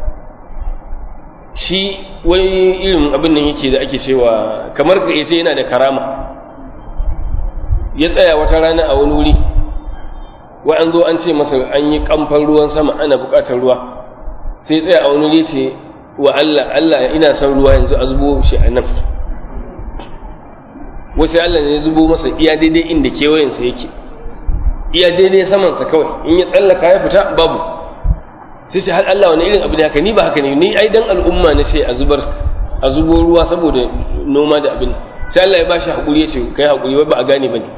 [SPEAKER 2] shi wai irin abin nan yake da ake cewa kamar ka sai yana da karama ya tsaya wata rana a wani wuri wai an zo an ce masa an yi kamfan ruwan sama ana buƙatar ruwa sai tsaya a wani wuri ce wa Allah Allah ina son ruwa yanzu a zubo shi a nan wasu Allah ne ya zubo masa iya daidai inda kewayensa yake iya daidai samansa kawai in ya tsallaka ya fita babu sai ce har Allah wani irin abu da haka ni ba haka ne ni ai dan al'umma ne sai a zubar a zubo ruwa saboda noma da abin sai Allah ya ba shi haƙuri ya ce kai haƙuri wai ba a gane ba ne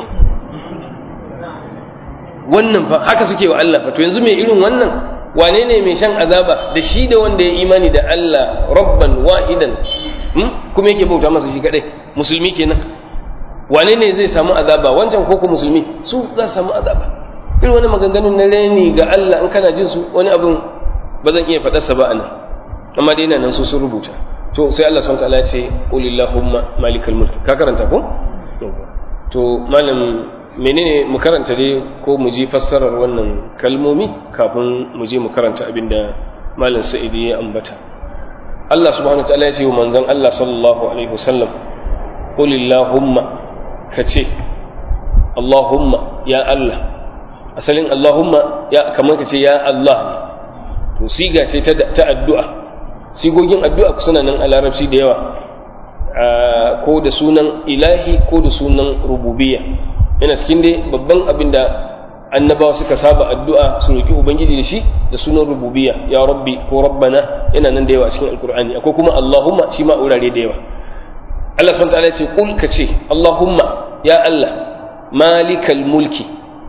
[SPEAKER 2] wannan fa haka suke wa Allah fa to yanzu mai irin wannan wane ne mai shan azaba da shi da wanda ya imani da Allah rabban wahidan kuma yake bauta masa shi kadai musulmi kenan wane ne zai samu azaba wancan ko ku musulmi su za su samu azaba irin wani maganganun na reni ga Allah in kana jin su wani abin ba zan iya faɗarsa ba anan amma dai nan su sun rubuta to sai Allah subhanahu wataala ya ce qulillahumma malikal mulk ka karanta ko to malam menene mu karanta dai ko mu ji fassarar wannan kalmomi kafin mu je mu karanta abinda malam sa'idi ya ambata Allah subhanahu wataala ya ce wa manzon Allah sallallahu alaihi wasallam qulillahumma kace Allahumma ya Allah asalin Allahumma ya kamar kace ya Allah to siga ce ta addu'a sigogin addu'a suna nan a larabci da yawa ko da sunan ilahi ko da sunan rububiyya yana cikin dai babban abin da annabawa suka saba addu'a su roki ubangiji da shi da sunan rububiyya ya rabbi ko rabbana yana nan da yawa cikin alkur'ani akwai kuma allahumma shi ma wurare da yawa Allah subhanahu ta'ala ce kul ka ce Allahumma ya Allah malikal mulki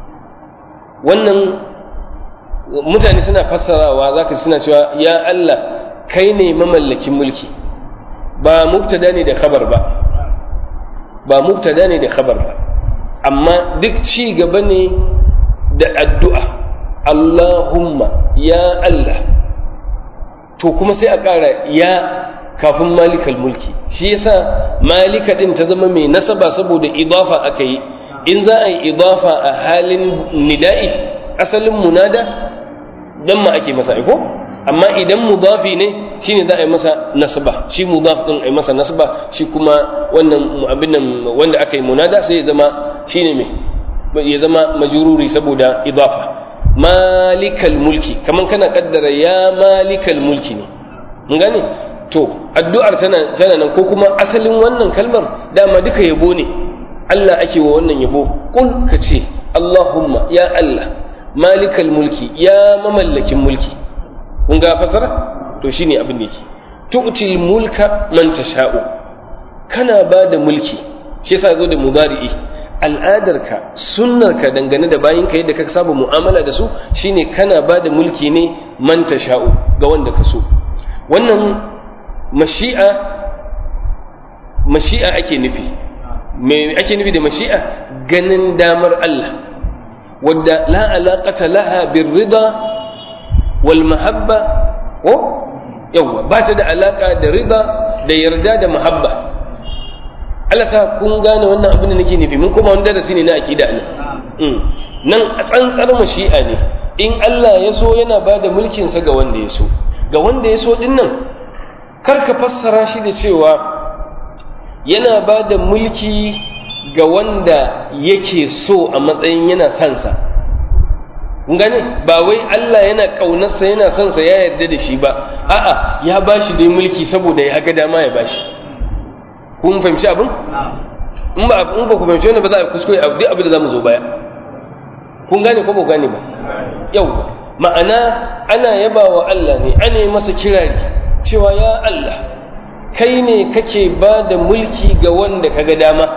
[SPEAKER 2] wannan mutane suna fassarawa zaka suna cewa ya Allah kai ne mamallakin mulki ba mubtada ne da khabar ba ba mubtada ne da khabar ba amma duk ci gaba ne da addu'a Allahumma ya Allah to kuma sai a ƙara ya kafin malikal mulki shi yasa malika din ta zama mai nasaba saboda idafa aka yi in za a yi idafa a halin nida'i asalin munada dan ma ake masa aiko amma idan mudafi ne shine za a yi masa nasaba shi mudaf din a yi masa nasaba shi kuma wannan abin nan wanda aka yi munada sai ya zama shine me ya zama majruri saboda idafa malikal mulki kaman kana kaddara ya malikal mulki ne mun gane to addu'ar tana tana nan ko kuma asalin wannan kalmar dama duka yabo ne Allah ake wa wannan yabo kul ka ce Allahumma ya Allah malikal mulki ya mamallakin mulki kun ga fasara to shine abin da yake tu'til mulka man tasha'u kana ba da mulki shi yasa zo da mudari'i al'adarka sunnarka dangane da bayinka yadda ka saba mu'amala da su shine kana ba da mulki ne man tasha'u ga wanda ka so wannan mashi'a mashi'a ake nufi me ake nufi da mashi'a ganin damar Allah wadda la alaqata laha birrida wal mahabba ko yawa ba ta da alaka da rida da yarda da mahabba Allah sa kun gane wannan abin da nake nufi mun kuma wani darasi ne na aqida ne nan a tsantsar mashi'a ne in Allah ya so yana ba da mulkin sa ga wanda ya so ga wanda ya so din nan kar ka fassara shi da cewa yana ba da mulki ga wanda yake so a matsayin yana son sa kun gane ba wai Allah yana ƙaunarsa yana son sa ya yarda da shi ba a'a ya bashi dai mulki saboda ya ga dama ya bashi kun fahimci abin in ba in ba ku fahimci wannan ba za a kuskure a duk abin da zamu zo baya kun gane ko ba ku gane ba yau ma'ana ana yaba wa Allah ne ana yi masa kirari cewa ya Allah kai ne kake ba da mulki ga wanda ka ga dama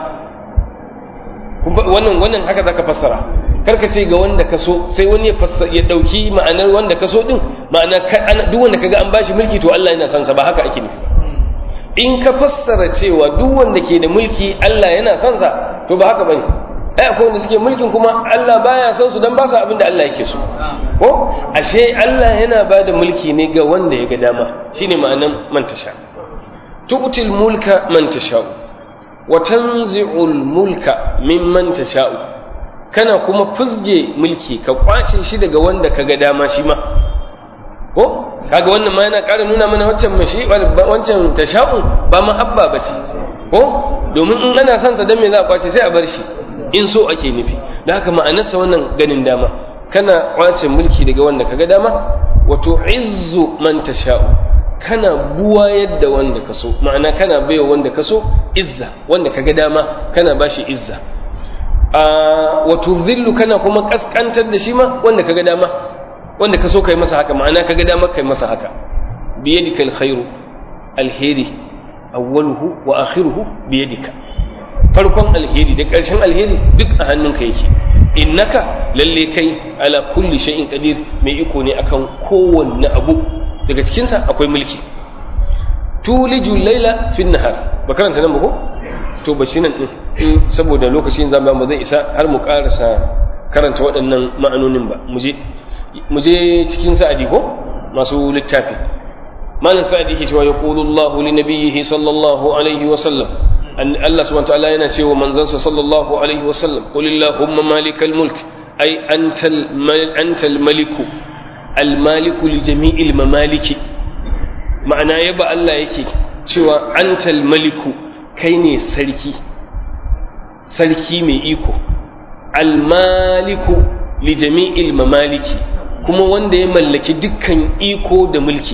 [SPEAKER 2] wannan wannan haka zaka fassara karka ce ga wanda ka so sai wani ya fassara ya dauki ma'anar wanda ka so din ma'ana duk wanda kaga an bashi mulki to Allah yana son sa ba haka ake nufi in ka fassara cewa duk wanda ke da mulki Allah yana son sa to ba haka bane ai akwai wanda suke mulkin kuma Allah baya son su dan ba su abin da Allah yake so ko ashe Allah yana ba da mulki ne ga wanda ya ga dama shine ma'anan man tasha tu'til mulka man tasha wa tanzi'ul mulka mimman tasha'u kana kuma fuzge mulki ka kwace shi daga wanda kaga dama shi ma ko kaga wannan ma yana ƙara nuna mana wancan mashi wancan tasha'u ba mahabba ba ce ko domin in ana son sa dan me za a kwace sai a bar shi in so ake nufi da haka ma'anarsa wannan ganin dama kana kwace mulki daga wanda kaga dama wato izzu man tasha'u kana buwa yadda wanda ka so ma'ana kana baiwa wanda ka so izza wanda kaga dama kana bashi izza wato zillu kana kuma kaskantar da shi ma wanda kaga dama wanda ka so kai masa haka ma'ana kaga dama kai masa haka biyadika alkhairu alheri awwaluhu wa akhiruhu biyadika farkon alheri da ƙarshen alheri duk a hannunka yake innaka lalle kai ala kulli shay'in qadir mai iko ne akan kowanne abu daga cikin sa akwai mulki tuliju laila fi nahar ba karanta nan ba ko to ba shi nan din saboda lokacin zama ba zai isa har mu karasa karanta waɗannan ma'anonin ba mu je cikin sa'adi ko masu littafi malam sa'adi ke cewa yaqulu Allah li nabiyhi sallallahu alaihi wa sallam an Allah subhanahu wa ta'ala yana cewa manzansa sallallahu alaihi wa sallam qul illahumma malikal mulk ay antal antal maliku al maliku li jami'il mamaliki ma'ana yaba Allah yake cewa antal maliku kai ne sarki sarki mai iko almaliku li jami'il mamaliki kuma wanda ya mallaki dukkan iko da mulki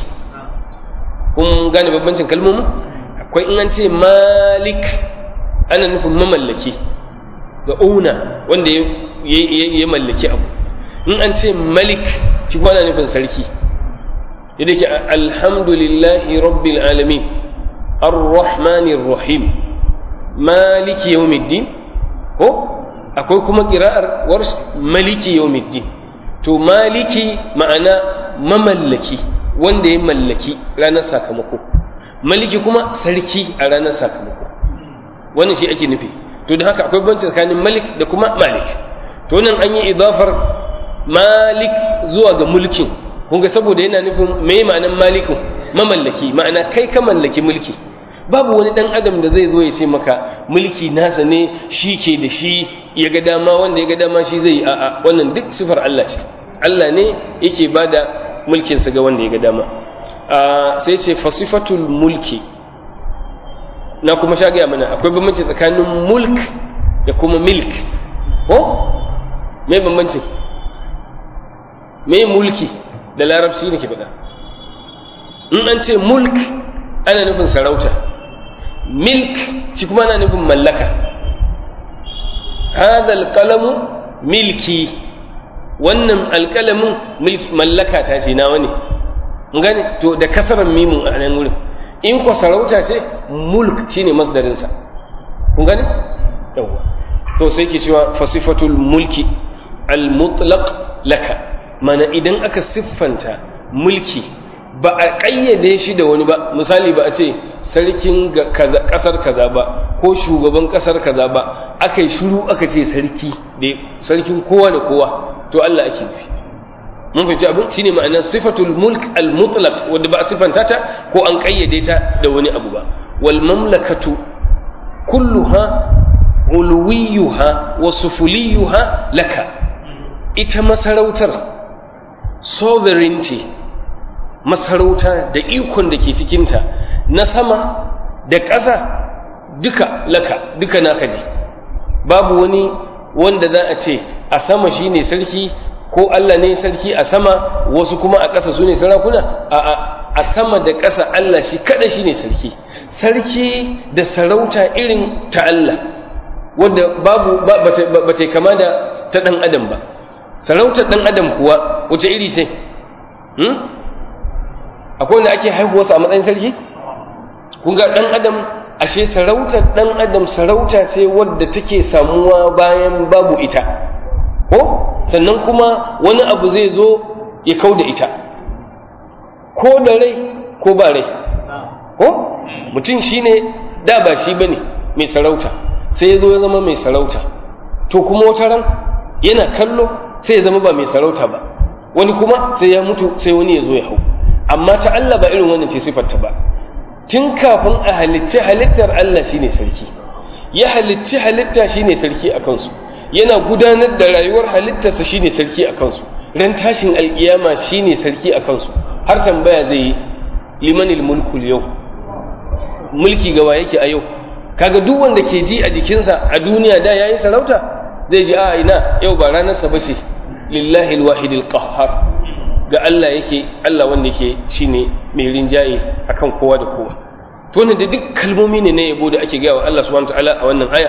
[SPEAKER 2] kun gane babbancin kalmomin akwai in an ce malik ana nufin mamallaki ga una wanda ya mallaki abu in an ce malik shi kuma ana nufin sarki yadda ke alhamdulillahi rabbil alamin ar-rahmanir rahim maliki yawmiddin ko akwai kuma qira'ar warsh maliki yawmiddin to maliki ma'ana mamallaki wanda ya mallaki ranar sakamako maliki kuma sarki a ranar sakamako wannan shi ake nufi to da haka akwai banci tsakanin malik da kuma malik to nan an yi idafar malik zuwa ga mulkin kun ga saboda yana nufin me ma'anan malikin mamallaki ma'ana kai ka mallaki mulki babu wani dan adam da zai zo ya ce maka mulki nasa ne shi ke da shi ya ga dama wanda ya ga dama shi zai a'a wannan duk sifar Allah ce Allah ne yake bada mulkin sa ga wanda ya ga dama sai ce fasifatul mulki na kuma sha gaya mana akwai bambanci tsakanin mulk da kuma milk ko me bambanci me mulki da larabci ne ke faɗa in an ce mulk ana nufin sarauta milk shi kuma ana nufin mallaka hadha alqalamu milki wannan alqalamin mallaka ta ce nawa ne gane to da kasaran mimun a nan wurin in ko sarauta ce mulk shine masdarin sa kun gane yawa to sai ke cewa fasifatul mulki al mutlaq laka mana idan aka siffanta mulki ba a ƙayyade shi da wani ba misali ba a ce sarkin ƙasar kaza ba ko shugaban ƙasar kaza ba aka yi shuru aka ce sarki da sarkin kowa da kowa to Allah ake nufi mun fahimci abin shine ma'anar sifatul mulk al mutlaq wanda ba a siffanta ta ko an ƙayyade ta da wani abu ba wal mamlakatu kulluha uluwiyuha wa sufuliyuha laka ita masarautar sovereignty masarauta da ikon da ke cikinta na sama da ƙasa duka laka duka naka ne babu wani wanda za a ce a sama shine sarki ko Allah ne sarki a sama wasu kuma a ƙasa su ne sarakuna a a sama da ƙasa Allah shi kada shine sarki sarki da sarauta irin ta Allah wanda babu ba ta kama da ta ɗan adam ba sarautar ɗan adam kuwa wace iri ce akwai wanda ake haihuwarsa a matsayin sarki kun ga ɗan adam ashe sarautar ɗan adam sarauta ce wadda take samuwa bayan babu ita ko sannan kuma wani abu zai zo ya kau da ita ko da rai ko ba rai ko mutum shine da ba shi bane mai sarauta sai ya zo ya zama mai sarauta to kuma wata ran yana kallo sai ya zama ba mai sarauta ba wani kuma sai ya mutu sai wani ya zo ya hau amma ta Allah ba irin wannan ce sifarta ba tun kafin a halicci halittar Allah shine sarki ya halicci halitta shine sarki a kansu yana gudanar da rayuwar halittarsa shine sarki a kansu ran tashin alkiyama shine sarki a kansu har tambaya zai yi limanil mulkul yau mulki gawa yake a yau kaga duk wanda ke ji a jikinsa a duniya da yayin sarauta zai ji a ina yau ba ranarsa ba ce lillahi alwahidil qahhar ga Allah yake Allah wanda yake shine mai rinjaye akan kowa da kowa to ne da duk kalmomi ne na yabo da ake gaya wa Allah subhanahu wataala a wannan aya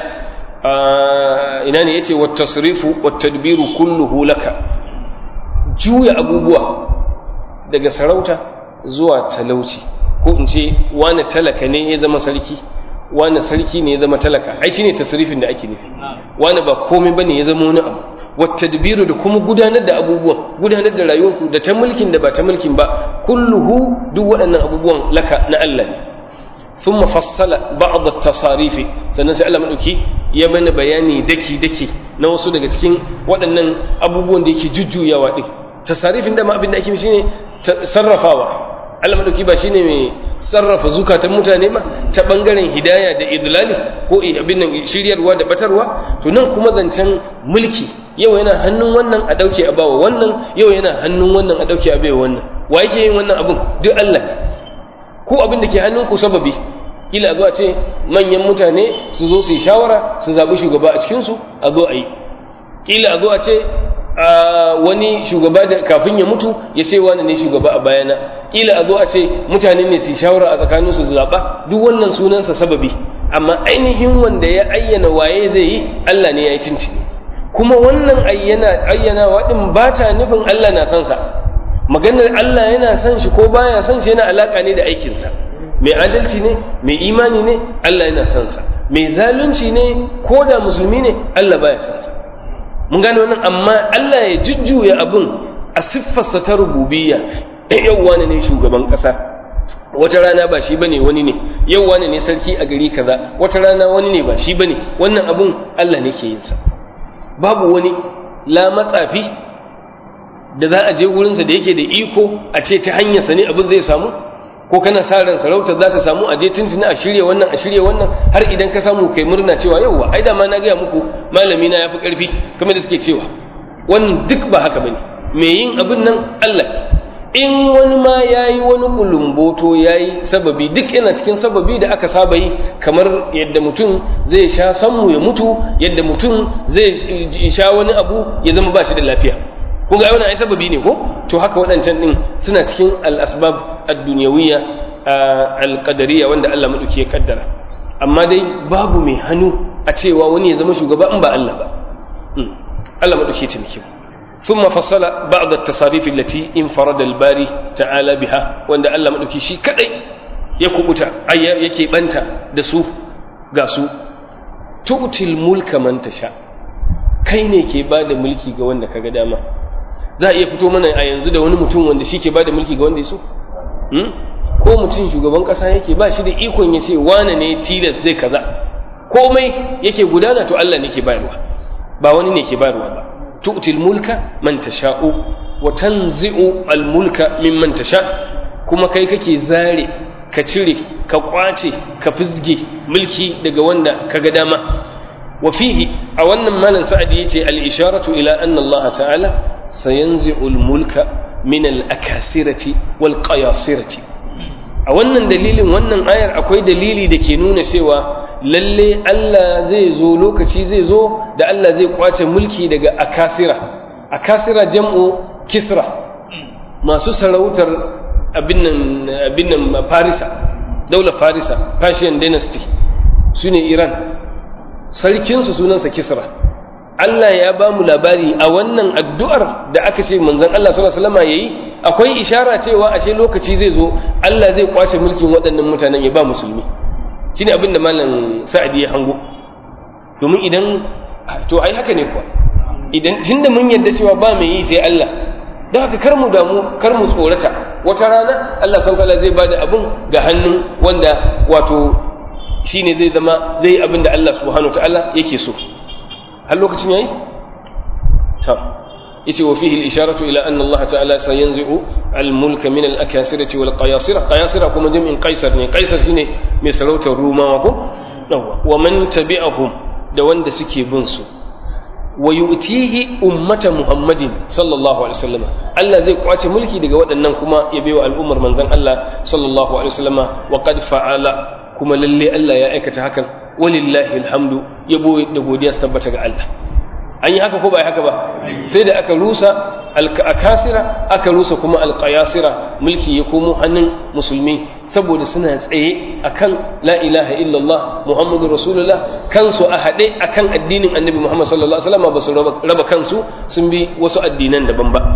[SPEAKER 2] ina ne yace wat tasrifu wat tadbiru kulluhu laka juya abubuwa daga sarauta zuwa talauci ko in ce wani talaka ne ya zama sarki wani sarki ne ya zama talaka ai shine tasrifin da ake nufi wani ba komai bane ya zama wani abu والتدبير da kuma gudanar da abubuwan gudanar da rayuwarku da ta mulkin da ba ta mulkin ba kulluhu duk waɗannan abubuwan laka na Allah ne thumma fassala ba'd at-tasarif sannan sai Allah madauki ya bani bayani daki daki na wasu daga cikin waɗannan abubuwan da yake jujjuyawa din tasarifin da ma abin da ake shine sarrafawa Allah madauki ba shine mai sarrafa zukatan mutane ba ta bangaren hidaya da idlali ko abin nan shiryarwa da batarwa to nan kuma zancen mulki yau yana hannun wannan a dauke a bawa wannan yau yana hannun wannan a dauke a baiwa wannan wa yake yin wannan abun duk Allah ko abin da ke hannun ku sababi kila zuwa ce manyan mutane su zo su yi shawara su zabi shugaba a cikin su a zo a yi kila a zo a ce a wani shugaba da kafin ya mutu ya ce wani ne shugaba a bayana kila a zo a ce mutane ne su shawara a tsakanin su zaɓa duk wannan sunansa sababi amma ainihin wanda ya ayyana waye zai yi Allah ne ya yi cinci kuma wannan ayyana ayyanawa din ba ta nufin Allah na son sa maganar Allah yana son shi ko baya son shi yana alaka ne da aikinsa mai adalci ne mai imani ne Allah yana son sa mai zalunci ne ko da musulmi ne Allah baya san sa mun gane wannan amma Allah ya jujjuya abin a siffarsa ta rububiyya yau wani ne shugaban ƙasa wata rana ba shi bane wani ne yau wani ne sarki a gari kaza wata rana wani ne ba shi bane wannan abun Allah ne ke yin sa babu wani la matsafi da za a je wurinsa da yake da iko a ce ta hanyarsa ne abin zai samu ko kana sa ran sarauta za ta samu a je tuntuni a shirya wannan a shirya wannan har idan ka samu kai murna cewa yauwa ai da ma na gaya muku malami na yafi karfi kamar da suke cewa wannan duk ba haka bane me yin abin nan Allah in wani ma ya yi wani kulumboto ya yi sababi duk yana cikin sababi da aka saba yi kamar yadda mutum zai sha sammu ya mutu yadda mutum zai sha wani abu ya zama ba shi da lafiya kun ga wannan ai sababi ne ko to haka waɗancan din suna cikin al-asbab ad-dunyawiyya al-qadariyya wanda Allah madauki ya kaddara amma dai babu mai hannu a cewa wani ya zama shugaba in ba Allah ba Allah madauki ya taimake mu ثم فصل بعض التصاريف التي انفرد الباري تعالى بها وان الله مدوكي شي كدai ya kubuta ay yake banta da su ga su tu'til mulka man tasha kai ne ke bada mulki ga wanda kaga dama za a iya fito mana a yanzu da wani mutum wanda shi ke bada mulki ga wanda ya so ko mutum shugaban kasa yake ba shi da ikon ya ce wane ne tilas zai kaza komai yake gudana to Allah ne ke bayarwa ba wani ne ke bayarwa ba تؤتي الملك من تشاء وتنزع الملك ممن تشاء كما كي كي زاري كتشري كقواتي كفزجي ملكي daga wanda kaga dama وفيه أو أن مالا سعد يتي الإشارة إلى أن الله تعالى سينزع الملك من الأكاسرة والقياصرة أو أن دليل وأن آية أكوي دليلي دكي نون سوى lalle Allah zai zo lokaci zai zo da Allah zai kwace mulki daga akasira akasira jam'u kisra masu sarautar abin nan farisa daular farisa persian dynasty su ne iran sarkinsu sunansa kisra Allah ya ba mu labari a wannan addu'ar da aka ce manzon Allah sallallahu alaihi wasallam yayi akwai ishara cewa ashe lokaci zai zo Allah zai kwace mulkin waɗannan mutanen ya ba musulmi shine abin da malam sa'adi ya hango domin idan to ai haka ne kuwa idan tunda mun yarda cewa ba mai yi sai Allah don haka kar mu damu kar mu tsorata wata rana Allah san kala zai bada abin ga hannun wanda wato shine zai zama zai abin da Allah subhanahu ta'ala yake so har lokacin yayi ta yace wa fihi al-isharatu ila anna Allah ta'ala sayanzi'u al-mulka min al-akasirati wal qayasira qayasira kuma jami'in qaisar ne qaisar shine mai sarautar rumawa ko yawa wa man tabi'ahum da wanda suke bin su wa yu'tihi ummata muhammadin sallallahu alaihi wasallam Allah zai kwace mulki daga waɗannan kuma ya baiwa al'ummar manzon Allah sallallahu alaihi wasallam wa qad fa'ala kuma lalle Allah ya aikata hakan walillahi alhamdu yabo da godiya su tabbata ga Allah an yi haka ko ba haka ba sai da aka rusa alkasira aka rusa kuma alqayasira mulki ya komo hannun musulmi saboda suna tsaye akan la ilaha illallah muhammadur rasulullah kansu a haɗe akan addinin annabi muhammad sallallahu alaihi wasallam ba su raba kansu sun bi wasu addinan daban ba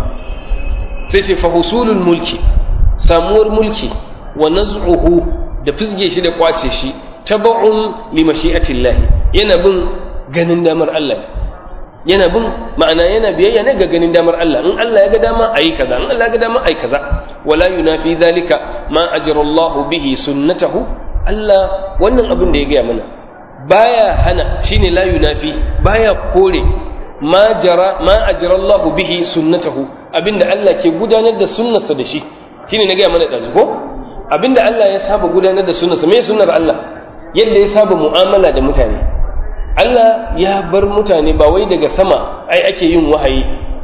[SPEAKER 2] sai ce fahusulul mulki samuwar mulki wa naz'uhu da fizge shi da kwace shi taba'un li mashi'atillah yana bin ganin damar Allah yana bin ma'ana yana biyayya ne ga ganin damar Allah in Allah ya ga dama ayi kaza in Allah ya ga dama ayi kaza wala yunafi dhalika ma ajra Allah bihi sunnatahu Allah wannan abin da ya gaya mana baya hana shine la yunafi baya kore ma jara ma ajra Allah bihi sunnatahu abinda Allah ke gudanar da sunnarsa da shi shine na gaya mana da ko abinda Allah ya saba gudanar da sunnarsa me sunnar Allah yadda ya saba mu'amala da mutane Allah ya bar mutane ba wai daga sama ai ake yin wahayi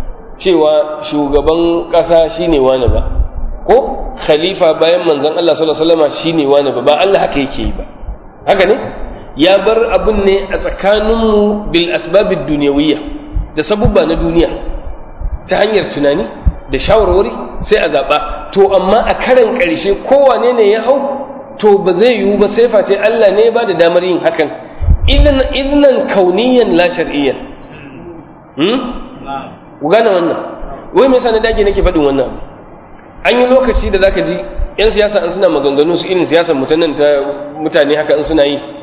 [SPEAKER 2] cewa shugaban ƙasa shine wani ba ko khalifa bayan manzon Allah sallallahu alaihi wasallam shine wani ba ba Allah haka yake yi ba haka ne ya bar abin ne a tsakaninmu bil asbabid dunyawiyya da sabubba na duniya ta hanyar tunani da shawarwari sai a zaɓa to amma a karan ƙarshe kowane ne ya hau to ba zai yiwu ba sai face Allah ne ba da damar yin hakan idan idan kauniyan la shar'iyyan hmm ku gane wannan wai me yasa na dage nake faɗin wannan an yi lokaci da zaka ji yan siyasa an suna maganganu su irin siyasar mutanen ta mutane haka in suna yi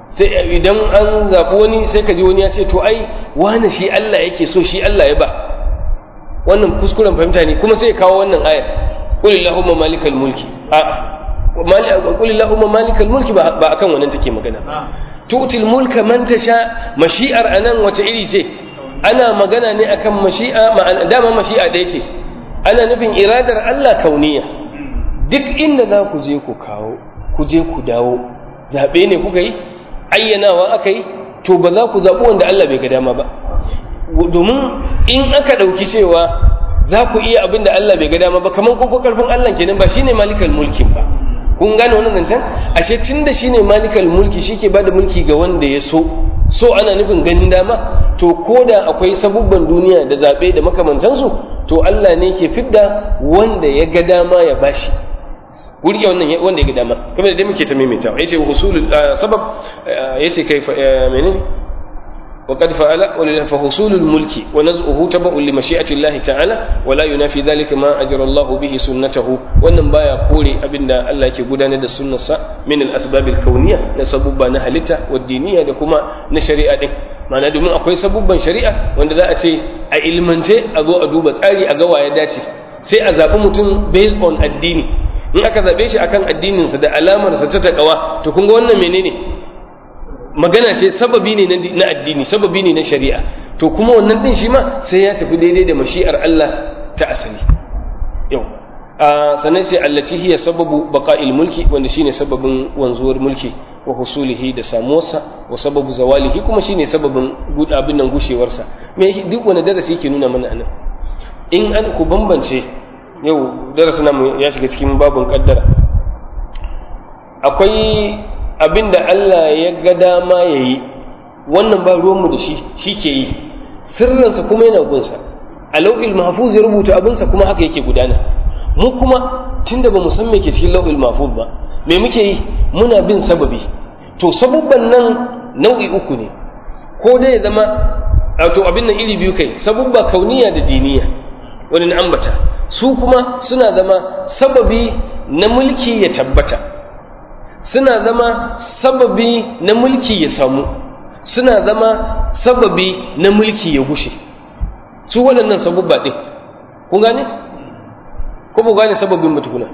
[SPEAKER 2] sai idan an zaɓi wani sai ka ji wani ya ce to ai wani shi Allah yake so shi Allah ya ba wannan kuskuren fahimta ne kuma sai ya kawo wannan ayar qul illahumma malikal mulki a qul illahumma malikal mulki ba akan wannan take magana tu'til mulka man tasha mashi'ar anan wace iri ce ana magana ne akan mashi'a ma'ana dama mashi'a ɗaya ce ana nufin iradar Allah kauniya duk inda za ku je ku kawo ku je ku dawo zaɓe ne kuka yi ayyanawa aka yi to ba za ku zaɓi wanda Allah bai ga dama ba domin in aka ɗauki cewa za ku iya abin da Allah bai ga dama ba kamar kun karfin Allah kenan ba shine malikal mulkin ba kun gane wannan zancen ashe tunda shine malikal mulki shike bada mulki ga wanda ya so so ana nufin ganin dama to koda akwai sabubban duniya da zaɓe da makamantansu to Allah ne ke fidda wanda ya ga dama ya bashi wurke wannan wanda ya ga dama kamar da muke ta maimaitawa yace husulul sabab yace kai menene وقد فعل فحصول الملك ونزعه تبع لمشيئة الله تعالى ولا ينافي ذلك ما أجر الله به سنته wannan baya kore abinda Allah yake gudanar da sunnarsa min al-asbab al-kawniyya na sabubba na halitta wa diniya da kuma na shari'a din ma'ana domin akwai sabubban shari'a wanda za a ce a ilmance a zo a duba tsari a ga ya dace sai a zaɓi mutum based on addini in aka zaɓe shi akan addininsa da alamarsa ta taƙawa to kun ga wannan menene magana ce sababi ne na addini sababi ne na shari'a to kuma wannan din shi ma sai ya tafi daidai da mashi'ar Allah ta asali yau a sannan sai allati hiya sababu baqa'il mulki wanda shine sababin wanzuwar mulki wa husulihi da samuwarsa wa sababu zawalihi kuma shine sababin abin nan gushewarsa me duk wani darasi yake nuna mana anan in an ku bambance yau darasin namu ya shiga cikin babun kaddara akwai abin da Allah ya ga dama ya yi wannan ba ruwanmu da shi shi ke yi sirrinsa kuma yana gunsa a lau'il mahfuz ya rubuta abinsa kuma haka yake gudana mu kuma tunda ba mu san me ke cikin lau'il mahfuz ba me muke yi muna bin sababi to sabubban nan nau'i uku ne ko dai ya zama to abin nan iri biyu kai sabubba kauniya da diniya wani na ambata su kuma suna zama sababi na mulki ya tabbata suna zama sababi na mulki ya samu suna zama sababi na mulki ya gushe su waɗannan sabubba ɗin kun gane? ko ba gane sababin mutukuna?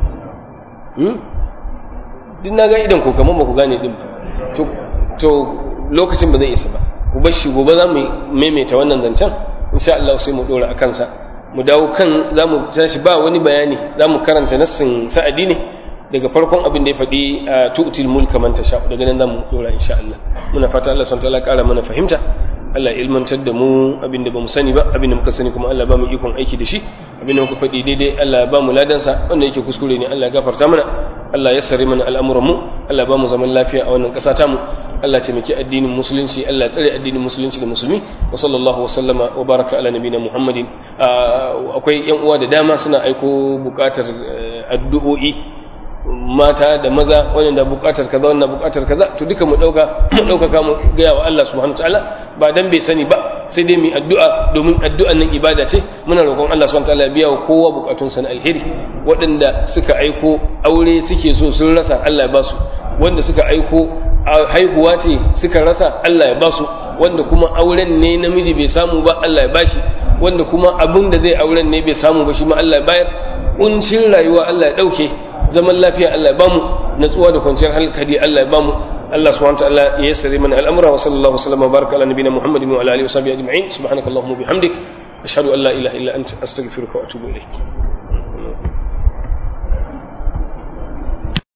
[SPEAKER 2] din na ga idan ko kamar ba ku gane ɗin ba to lokacin ba zai isa ba ku bar shi gobe za mu maimaita wannan zancen insha Allah sai mu ɗora a kansa mu dawo kan za mu tashi ba wani bayani za mu karanta nassin sa'adi ne daga farkon abin da ya faɗi a tu'til mulka man tasha daga nan zamu dora insha Allah muna fata Allah subhanahu wataala ƙara mana fahimta Allah ilmantar da mu abin da bamu sani ba abin da muka sani kuma Allah ba mu ikon aiki da shi abin da muka faɗi daidai Allah ba mu ladansa wanda yake kuskure ne Allah ya gafarta mana Allah ya sare mana al'amuran mu Allah ba mu zaman lafiya a wannan ƙasa ta mu Allah ya taimaki addinin musulunci Allah ya tsare addinin musulunci da musulmi wa sallallahu wa sallama wa baraka ala nabiyina Muhammadin akwai yan uwa da dama suna aiko bukatar addu'o'i mata da maza wannan da bukatar kaza wannan bukatar kaza to duka mu dauka mu dauka mu gaya wa Allah subhanahu wataala ba dan bai sani ba sai dai mu addu'a domin addu'an nan ibada ce muna roƙon Allah subhanahu wataala ya biya wa kowa bukatun sa na alheri waɗanda suka aiko aure suke so sun rasa Allah ya ba su wanda suka aiko haihuwa ce suka rasa Allah ya ba su wanda kuma auren ne namiji bai samu ba Allah ya bashi wanda kuma abin da zai auren ne bai samu ba shi ma Allah ya bayar kuncin rayuwa Allah ya dauke zaman lafiya Allah ya bamu natsuwa da kwanciyar hankali Allah ya bamu Allah subhanahu wa ta'ala ya yassare mana al'amura wa sallallahu alaihi wa sallam baraka ala nabiyina Muhammadin wa ala alihi wa sahbihi ajma'in subhanakallahumma bihamdik ashhadu an la ilaha illa anta astaghfiruka wa atubu ilayk